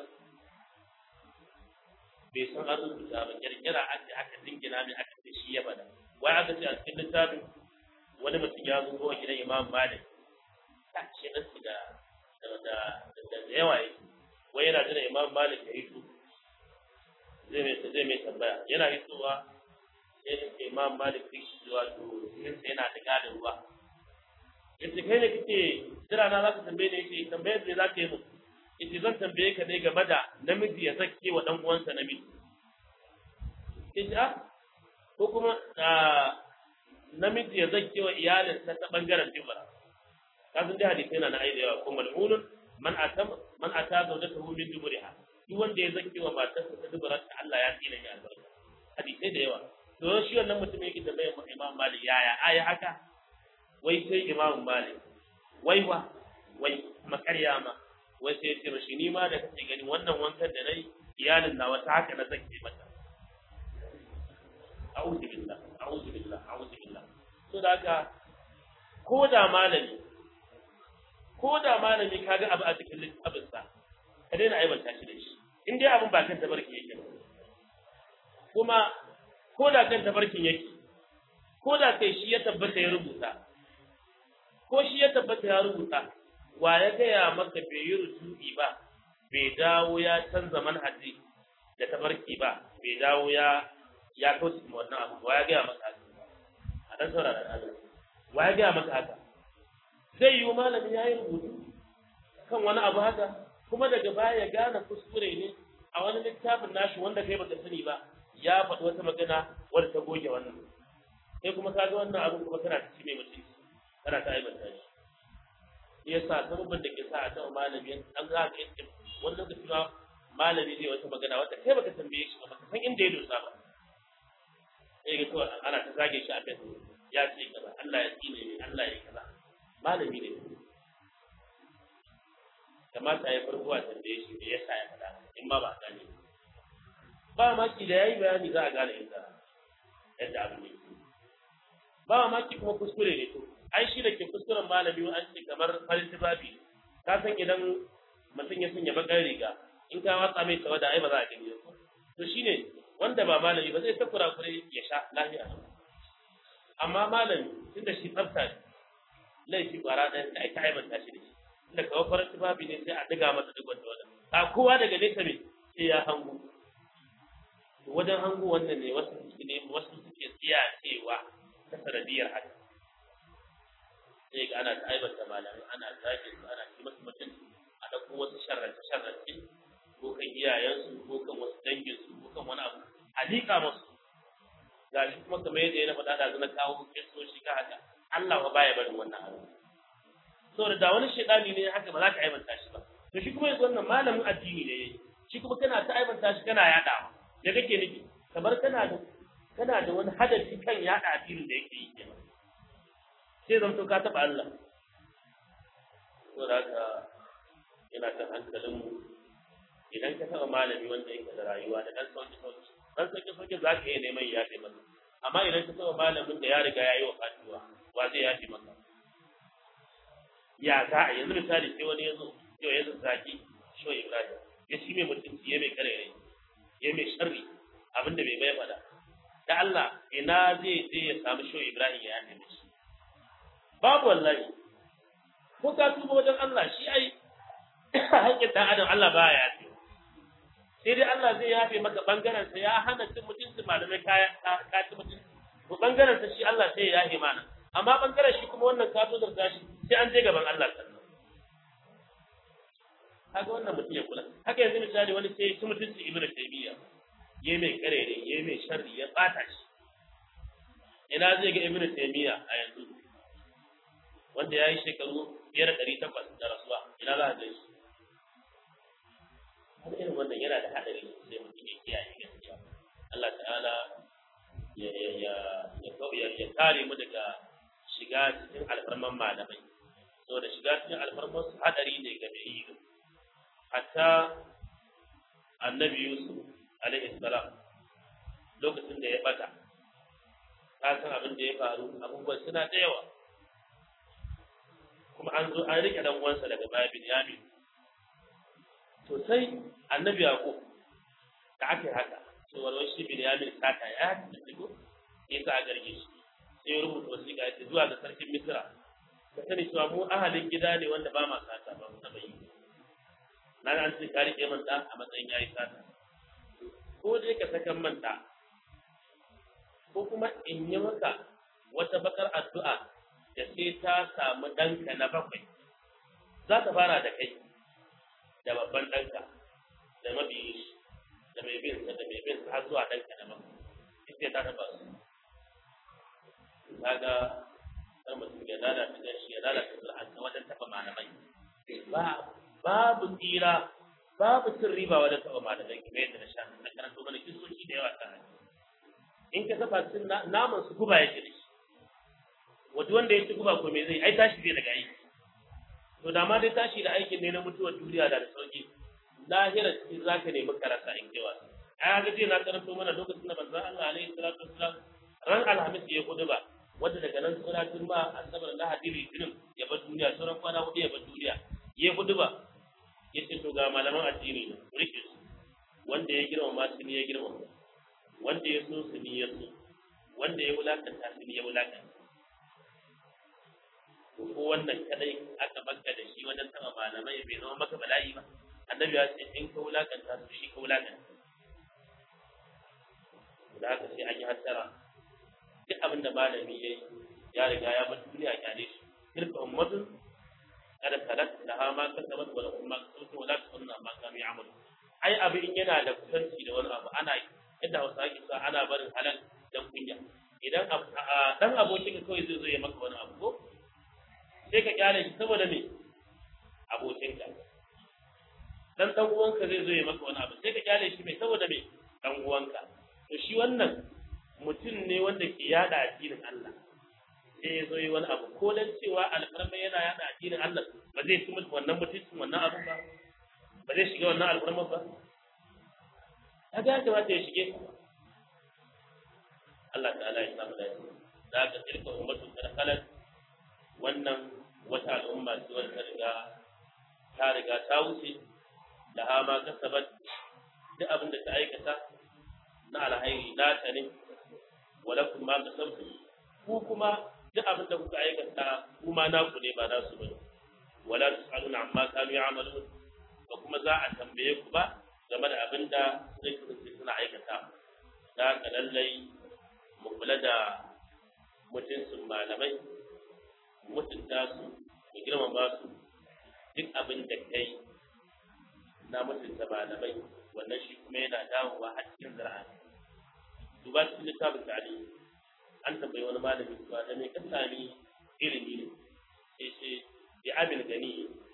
bai san an rubuta ba kirkira aka aka dingina mai aka ce shi ya bada wai aka ce a cikin littafin wani mutum ya zo kowa gidan imam malik ta ce na su da da da yawa yake wai yana jira imam malik ya hito zai mai zai mai tambaya yana hitowa sai da imam malik sai shi wato sai yana da gadin ruwa yace kai ne kike jira na za ka tambaye ne yace tambayar ne za ka yi mu yace zan tambaye ka ne game da namiji ya zakke wa dan uwansa namiji yace ah ko kuma namiji ya zakke wa iyalinsa ta bangaren dibara ka san dai hadisi yana na aida yawa ko mal'unun man atam man ata zawjatahu min duburiha duk wanda ya zakke wa matarsa ta dubara ta Allah ya tsina ya albarka hadisi da yawa to shi wannan mutum yake da bayan Imam Malik yaya aya haka wai sai Imam Malik wai wa wai makarya ma wai sai ce mashi ni ma da kake gani wannan wankan da nayi iyalin na wata haka na zakke mata a'udhu billah a'udhu billah a'udhu billah to da haka ko da malami ko da malami kaga abu a cikin littafin sa ka daina aibanta shi da shi in dai abin ba kan tabarki yake kuma ko da kan tabarkin yake ko da kai shi ya tabbata ya rubuta ko shi ya tabbata ya rubuta wa ya gaya maka bai yi rutubi ba bai dawo ya canza manhaji da tabarki ba bai dawo ya ya kauce ma wannan abu wa ya gaya maka haka a dan saurara da Allah wa ya gaya maka haka zai yi malami ya yi rubutu kan wani abu haka kuma daga baya ya gane kuskure ne a wani littafin nashi wanda kai baka sani ba ya faɗi wata magana wadda ta goge wannan sai kuma ka ga wannan abu kuma kana ci mai mutunci kana ta aibanta shi shi yasa sababin da ke sa a taɓa malami an za ka yi wani lokaci ma malami zai wata magana wata kai baka tambaye shi ba baka san inda ya dosa ba sai ga kawai ana ta zage shi a facebook ya ce kaza Allah ya tsine ne Allah ya kaza malami ne kamata ya farko a tambaye shi da yasa ya faɗa in ba ba a gane ba maki da yayi bayani za a gane inda yadda abu ne ba maki kuma kuskure ne to ai shi da ke kuskuren malami an ce kamar farin tufafi ka san idan mutum ya sanya bakar riga in ka watsa mai tawada ai ba za a gani ba to shine wanda ba malami ba zai ta kurakure ya sha lafiya amma malami tunda shi tsafta ne laifi kwara ɗaya da aka aibanta shi da shi inda kawo farin tufafi ne sai a diga masa duk wanda wanda a kowa daga nesa ne sai ya hango wajen hango wannan ne wasu suke ne wasu suke tsiya cewa ta sanadiyar haka sai ga ana ta aibanta malamai ana zage su ana ci masu mutunci a ɗauko wasu sharrance sharrance ko kan iyayensu ko kan wasu danginsu ko kan wani abu a liƙa masu ga shi kuma kamar yadda ya na faɗa da na kawo kesoshi ka haka Allah ba baya barin wannan abu saboda da wani shaidani ne haka ba za ka aibanta shi ba to shi kuma yanzu wannan malamin addini ne yayi shi kuma kana ta aibanta shi kana yaɗawa da kake nufi kamar kana da kana da wani hadafi kan yaɗa addinin da yake yi kenan sai zamto ka taɓa Allah saboda haka yana kan hankalinmu idan ka taɓa malami wanda yake da rayuwa da ɗan sauki sauki ɗan sauki sauki za ka iya neman ya yafe masa amma idan ka taɓa malamin da ya riga ya yi wa fatuwa wa zai yafe maka ya za a yanzu misali sai wani ya zo yau ya zazzaki shi ibrahim ya shi mai mutunci ya mai karere ya mai sharri abinda bai bai faɗa da Allah ina zai je ya samu shi ibrahim ya yafe mishi babu wallahi ko ka tuba wajen Allah shi ai haƙƙin ɗan adam Allah ba ya yafe sai dai Allah zai yafe maka bangaren sa ya hana cin mutunci malamai kaya ka ci mutunci to bangaren sa shi Allah sai ya yafe mana amma bangaren shi kuma wannan ka zo da shi sai an je gaban Allah sannan kaga wannan mutum ya kula haka yanzu misali wani sai ci mutunci ibnu taymiya ya mai karere ya mai sharri ya bata shi ina zai ga ibnu taymiya a yanzu wanda ya yi shekaru biyar ɗari takwas da rasuwa ina za a gan shi har irin wannan yana da haɗari sai mutum ya kiyaye gaskiya Allah ta'ala ya ya ya ya ya kare mu daga shiga cikin alfarman malamai saboda shiga cikin alfarman su haɗari ne ga mai yi hatta annabi Yusuf alaihi salam lokacin da ya bata ka san abin da ya faru abubuwan suna da yawa kuma an zo an rike dan uwansa daga baya Binyamin to sai annabi Yaqub da aka haka to wani shi Binyamin sata ya tafi ya sa garge shi sai ya rubuta wasiƙa ya ce zuwa ga sarkin Misra ka sani cewa mu ahalin gida ne wanda ba ma sata ba mu taɓa yi na an ce ka rike man a matsayin yayi sata ko dai ka sakan man ko kuma in yi maka wata bakar addu'a da sai ta samu ɗanka na bakwai za ta fara da kai da babban ɗanka da mabiyin shi da mai bin da mai bin har zuwa ɗanka na bakwai ita ta taɓa su kaga kar mutum ya lalata da shi ya lalata sulhansa wajen taɓa malamai ba babu tsira babu cin riba wajen taɓa malamai kamar yadda na sha na karanto mana kisoshi da yawa ta in ka saba cin naman su guba yake da shi wata wanda ya ci guba ko me zai ai tashi zai daga aiki to da ma dai tashi da aikin ne na mutuwar duniya da da sauki lahira cikin zaka nemi karasa in kewa ai ga je na karanto mana lokacin da manzon Allah alaihi salatu wassalam ran alhamis ya kudu ba wanda daga nan sura turma asabar lahadi litinin ya bar duniya sauran kwana hudu ya bar duniya ya kudu ba ya ce to ga malaman addini ne rike su wanda ya girmama su ne ya girmama wanda ya so su ne ya so wanda ya wulakanta su ne ya wulakanta ko wannan kadai aka baka da shi wajen taba malamai bai zama maka bala'i ba annabi ya ce in ka wulakanta su shi ka wulakanta da haka sai an yi hattara duk abin da malami ya yi ya riga ya bar duniya kyale shi tilka ummatun kada salat da ha ma kasabat wa lakum ma kasabtum wa la tusunna ma kanu ya'malu ai abin in yana da kusanci da wani abu ana yadda Hausa ake sa ana barin halal dan kunya idan dan abokin ka kawai zai zo ya maka wani abu ko sai ka kyale shi saboda me abokinka dan dan uwanka zai zo ya maka wani abu sai ka kyale shi mai saboda me dan uwanka to shi wannan mutum ne wanda ke yada addinin Allah sai ya zo yi wani abu ko dan cewa alfarma yana yada addinin Allah ba zai ci wannan mutuncin wannan abun ba ba zai shiga wannan alfarma ba kaga ya kamata ya shige ka Allah ta'ala ya samu dace da ka tilka ummatu qad khalat wannan wata al'umma ce wanda riga ta riga ta wuce da ha ma kasabat duk abin da ta aikata na alhairi na ta ne walakum ma kasabtum ku kuma duk abin da kuka aikata kuma naku ne ba nasu bane wala tusaluna amma kanu ya'malun ba kuma za a tambaye ku ba game da abin da zai kasance suna aikata da haka lallai mu kula da mutuncin malamai mutunta su mu girmama su duk abin da kai na mutunta malamai wannan shi kuma yana dawowa a cikin zira'a duba cikin littafin tarihi an tambayi wani malami cewa da mai kan sami ilimi ne sai ce bi abin gani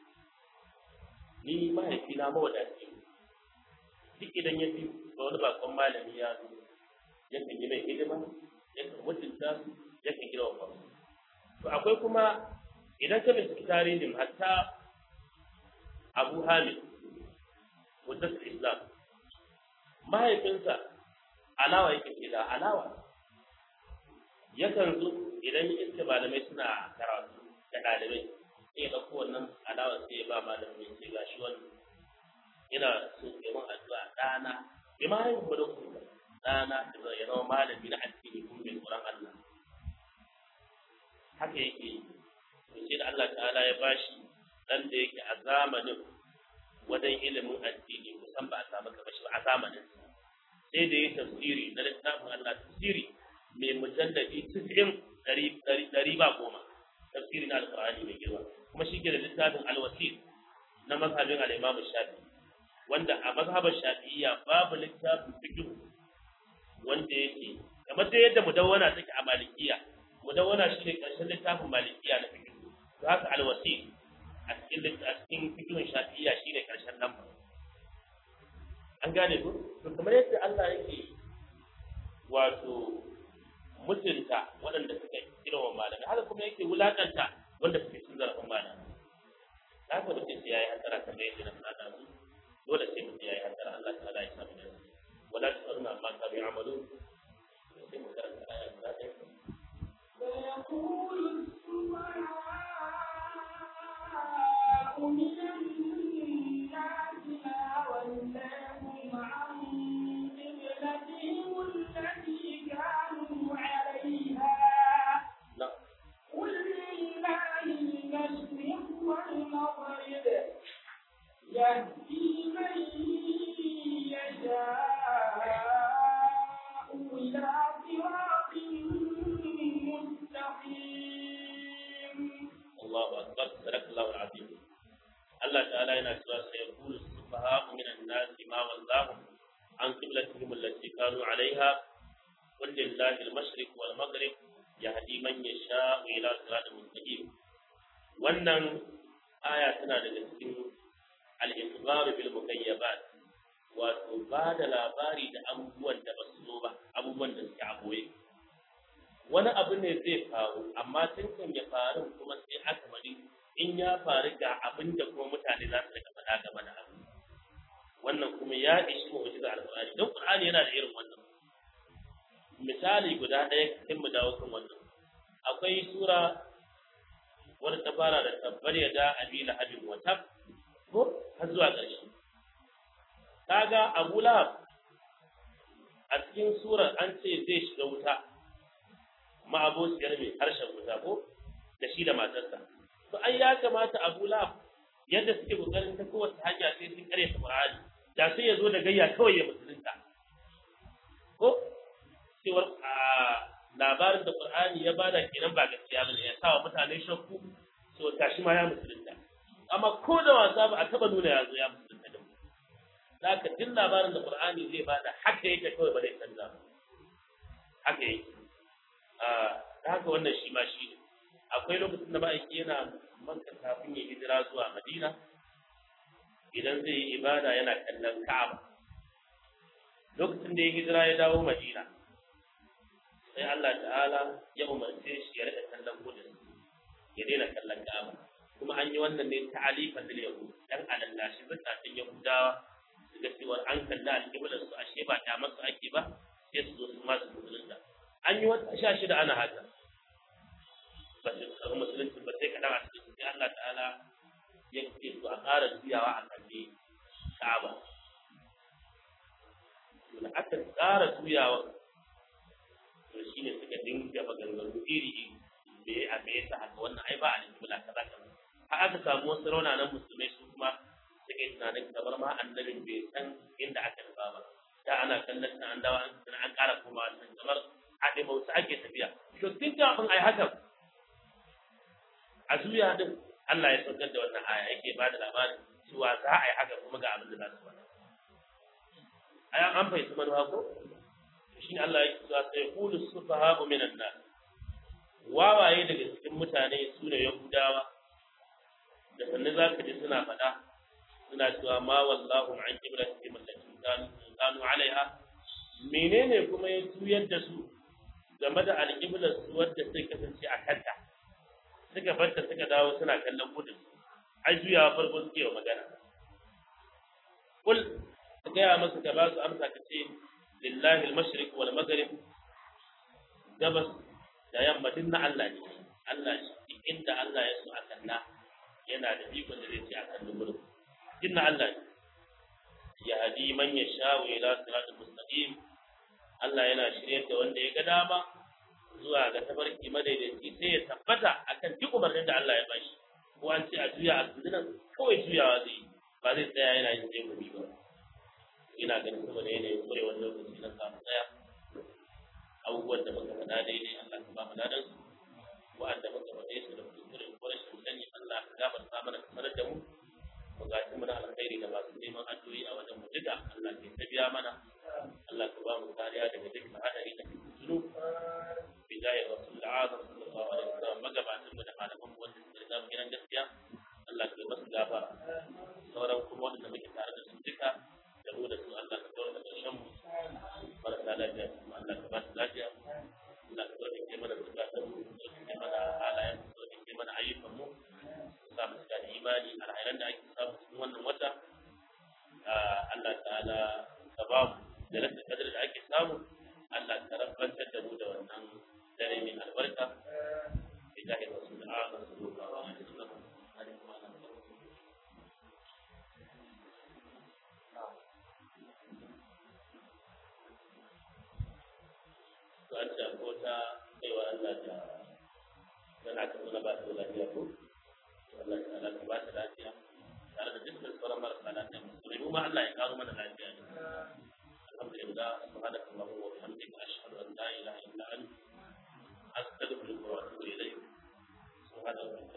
ni mahaifina mawadaci duk idan ya fi ga wani bakon malami ya zo yakan yi mai hidima yakan mutunta su yakan gina wa fasu to akwai kuma idan ka binciki tarihin hatta abu hamid mutas islam mahaifinsa alawa yake ke da alawa yakan zo idan ya iska malamai suna karatu da ɗalibai sai ya ɗauko wannan alawa sai ya ba malamai sai ga shi wannan ina so ya mun addu'a ɗana bai ma haihu ba da kuma ɗana da ya zama malami na addini kuma mai tsoron Allah haka yake to sai da Allah ta'ala ya bashi dan da yake a zamanin wajen ilimin addini kusan ba a samu kamar shi ba a zamanin sai da ya tafsiri na littafin Allah tafsiri mai mujalladi 90 ɗari ba goma tafsiri na alƙur'ani mai girma kuma shi ke da littafin alwasil na mazhabin al-Imam Shafi'i wanda a mazhabar Shafi'iyya babu littafin fiqh wanda yake kamar da yadda mudawwana take a Malikiyya mudawwana shine karshen littafin Malikiyya na fiqh to haka alwasil a cikin a cikin fiqhin Shafi'iyya shine karshen lamba an gane ko to kamar yadda Allah yake wato mutunta waɗanda suka girma malamai haka kuma yake wulakanta wanda suke cin zarafin malamai haka mutum sai yayi hasara kamar yadda na faɗa su dole sai mutum yayi hasara Allah ta'ala ya samu da wala tusaruna amma kanu ya'malu sai mu karanta aya guda ɗaya ويقول السفهاء من الناس ما ولاهم عن قبلتهم التي كانوا عليها na'am قل لله المشرق والمغرب يهدي من يشاء إلى صراط مستقيم Allahu akbar sadakallahu alazim Allah ta'ala yana cewa sai yaqulu sufaha'u minan nasi ma wallahum an qiblatihim allati kanu 'alayha qul lillahi al-mashriq wal maghrib yahdi man yasha'u ila siratin mustaqim wannan aya tana daga cikin al-ikhbar bil mukayyabat wato ba da labari da abubuwan da ba su zo ba abubuwan da suke a boye wani abu ne zai faru amma tun kan ya faru kuma sai aka bari in ya faru ga abin da kuma mutane za su rika faɗa game da abu wannan kuma ya ishi mu'jiza alqur'ani don qur'ani yana da irin wannan misali guda ɗaya kin mu dawo kan wannan akwai sura wadda ta fara da tabbar ya da abi lahabin wa tab ko har zuwa ƙarshe kaga abu lahab a cikin surar an ce zai shiga wuta ma'abociyar mai harshen wuta ko da shi da matarsa to ai ya kamata Abu Lahab yadda suke kokarin ta kowace hanya sai sun kare ta Qur'ani da sai ya zo da gayya kawai ya musulunta ko cewar a labarin da Qur'ani ya bada kenan ba gaskiya bane ya sawa mutane shakku to tashi ma ya musulunta amma ko da wasa ba a taba nuna ya zo ya musulunta da mu zaka duk labarin da Qur'ani zai bada haka yake kawai ba zai canza ba haka yake da haka wannan shi ma shi ne akwai lokacin da ma'aiki yana makka kafin ya hijira zuwa madina idan zai yi ibada yana kallon ka'aba lokacin da ya hijira ya dawo madina sai Allah ta'ala ya umarce shi ya rika kallon gudun ya daina kallon ka'aba kuma an yi wannan ne ta'alifan da yahud dan alallashi zakatun yahudawa su ga cewa an kalla alƙiblar su ashe ba ta masu ake ba sai su zo su masu musulunta an yi wata sha shida ana haka ba su karɓi musulunci ba sai kaɗan a cikin sai Allah ta'ala ya ce su a ƙara juyawa a kalli ka'aba to da aka ƙara juyawa to shine suka dinga maganganu iri iri da ya abe ta haka wannan ai ba a alƙibla kaza kaza har aka samu wasu raunanan musulmai su kuma suka yi tunanin kamar ma annabin bai san inda aka nufa ba da ana kallon ta an dawo an ƙara komawa can kamar haɗe bauta ake tafiya to tun kafin a yi hakan a zuya din Allah ya saukar da wannan aya yake ba da labarin cewa za a yi haka kuma ga abin da za su faɗa aya an fahimci manuwa ko shi Allah ya cewa sai qulu sufaha'u minan nas wawaye daga cikin mutane su ne yahudawa da sanne za ka ji suna faɗa suna cewa ma wallahu an ibrahim allati kanu alaiha menene kuma ya juyar da su game da alƙiblar su wadda sai kasance a kanta suka barta suka dawo suna kallon gudun ai juyawa farko suke wa magana kul ka gaya masu ka ba su amsa ka ce lillahi al-mashriq wal maghrib gabas da yamma din na Allah ne Allah shi inda Allah ya so a kalla yana da ikon da zai ce a kallon gurin din na Allah ne ya hadi man yasha ila siratal mustaqim Allah yana shirye da wanda ya ga dama zuwa ga tabarki madaidaici sai ya tabbata akan duk umarnin da Allah ya bashi ko an ce a juya a sunan kawai juyawa zai yi ba zai tsaya yana yin zai gobe ba ina ganin saboda yanayin kurewar lokaci na samu tsaya abubuwan da muka faɗa daidai Allah ka ba mu ladan su wa'anda muka faɗe su da kuskure ko rashin sani Allah ka gafarta mana ka sanar da mu bukatun mu na alkhairi da masu neman addu'o'i a wajen mu duka Allah ka tabiya mana Allah ka ba mu kariya daga dukkan hadari da fitinu bidayar rasul azam sallallahu alaihi wasallam magabatan mu da malaman mu wanda suka riga mu gidan gaskiya Allah ka yi masu gafara sauran kuma wanda muke tare da su duka da mu da su Allah ka kawo da ƙarshen mu marasa lafiya kuma Allah ka ba su lafiya Allah ka tsarkake mana zukatan mu tsarkake mana halayen mu tsarkake mana ayyukan mu sa mu da imani alhairan da ake samu cikin wannan wata Allah ta'ala ka ba mu da rasa kadar da ake samu Allah ka rabbantar da mu da wannan dare mai albarka billahi rasul Allah sallallahu alaihi wasallam to an ce ko ta kaiwa Allah da tana ta nuna ba ta da lafiya ko Allah ta Allah ta ba ta lafiya tare da dukkan sauran marasa lafiya musulmi mu ma Allah ya karo mana lafiya ne alhamdulillah subhanaka allahumma wa bihamdika ashhadu an la ilaha illa anta astaghfiruka wa atubu ilayk subhanallahi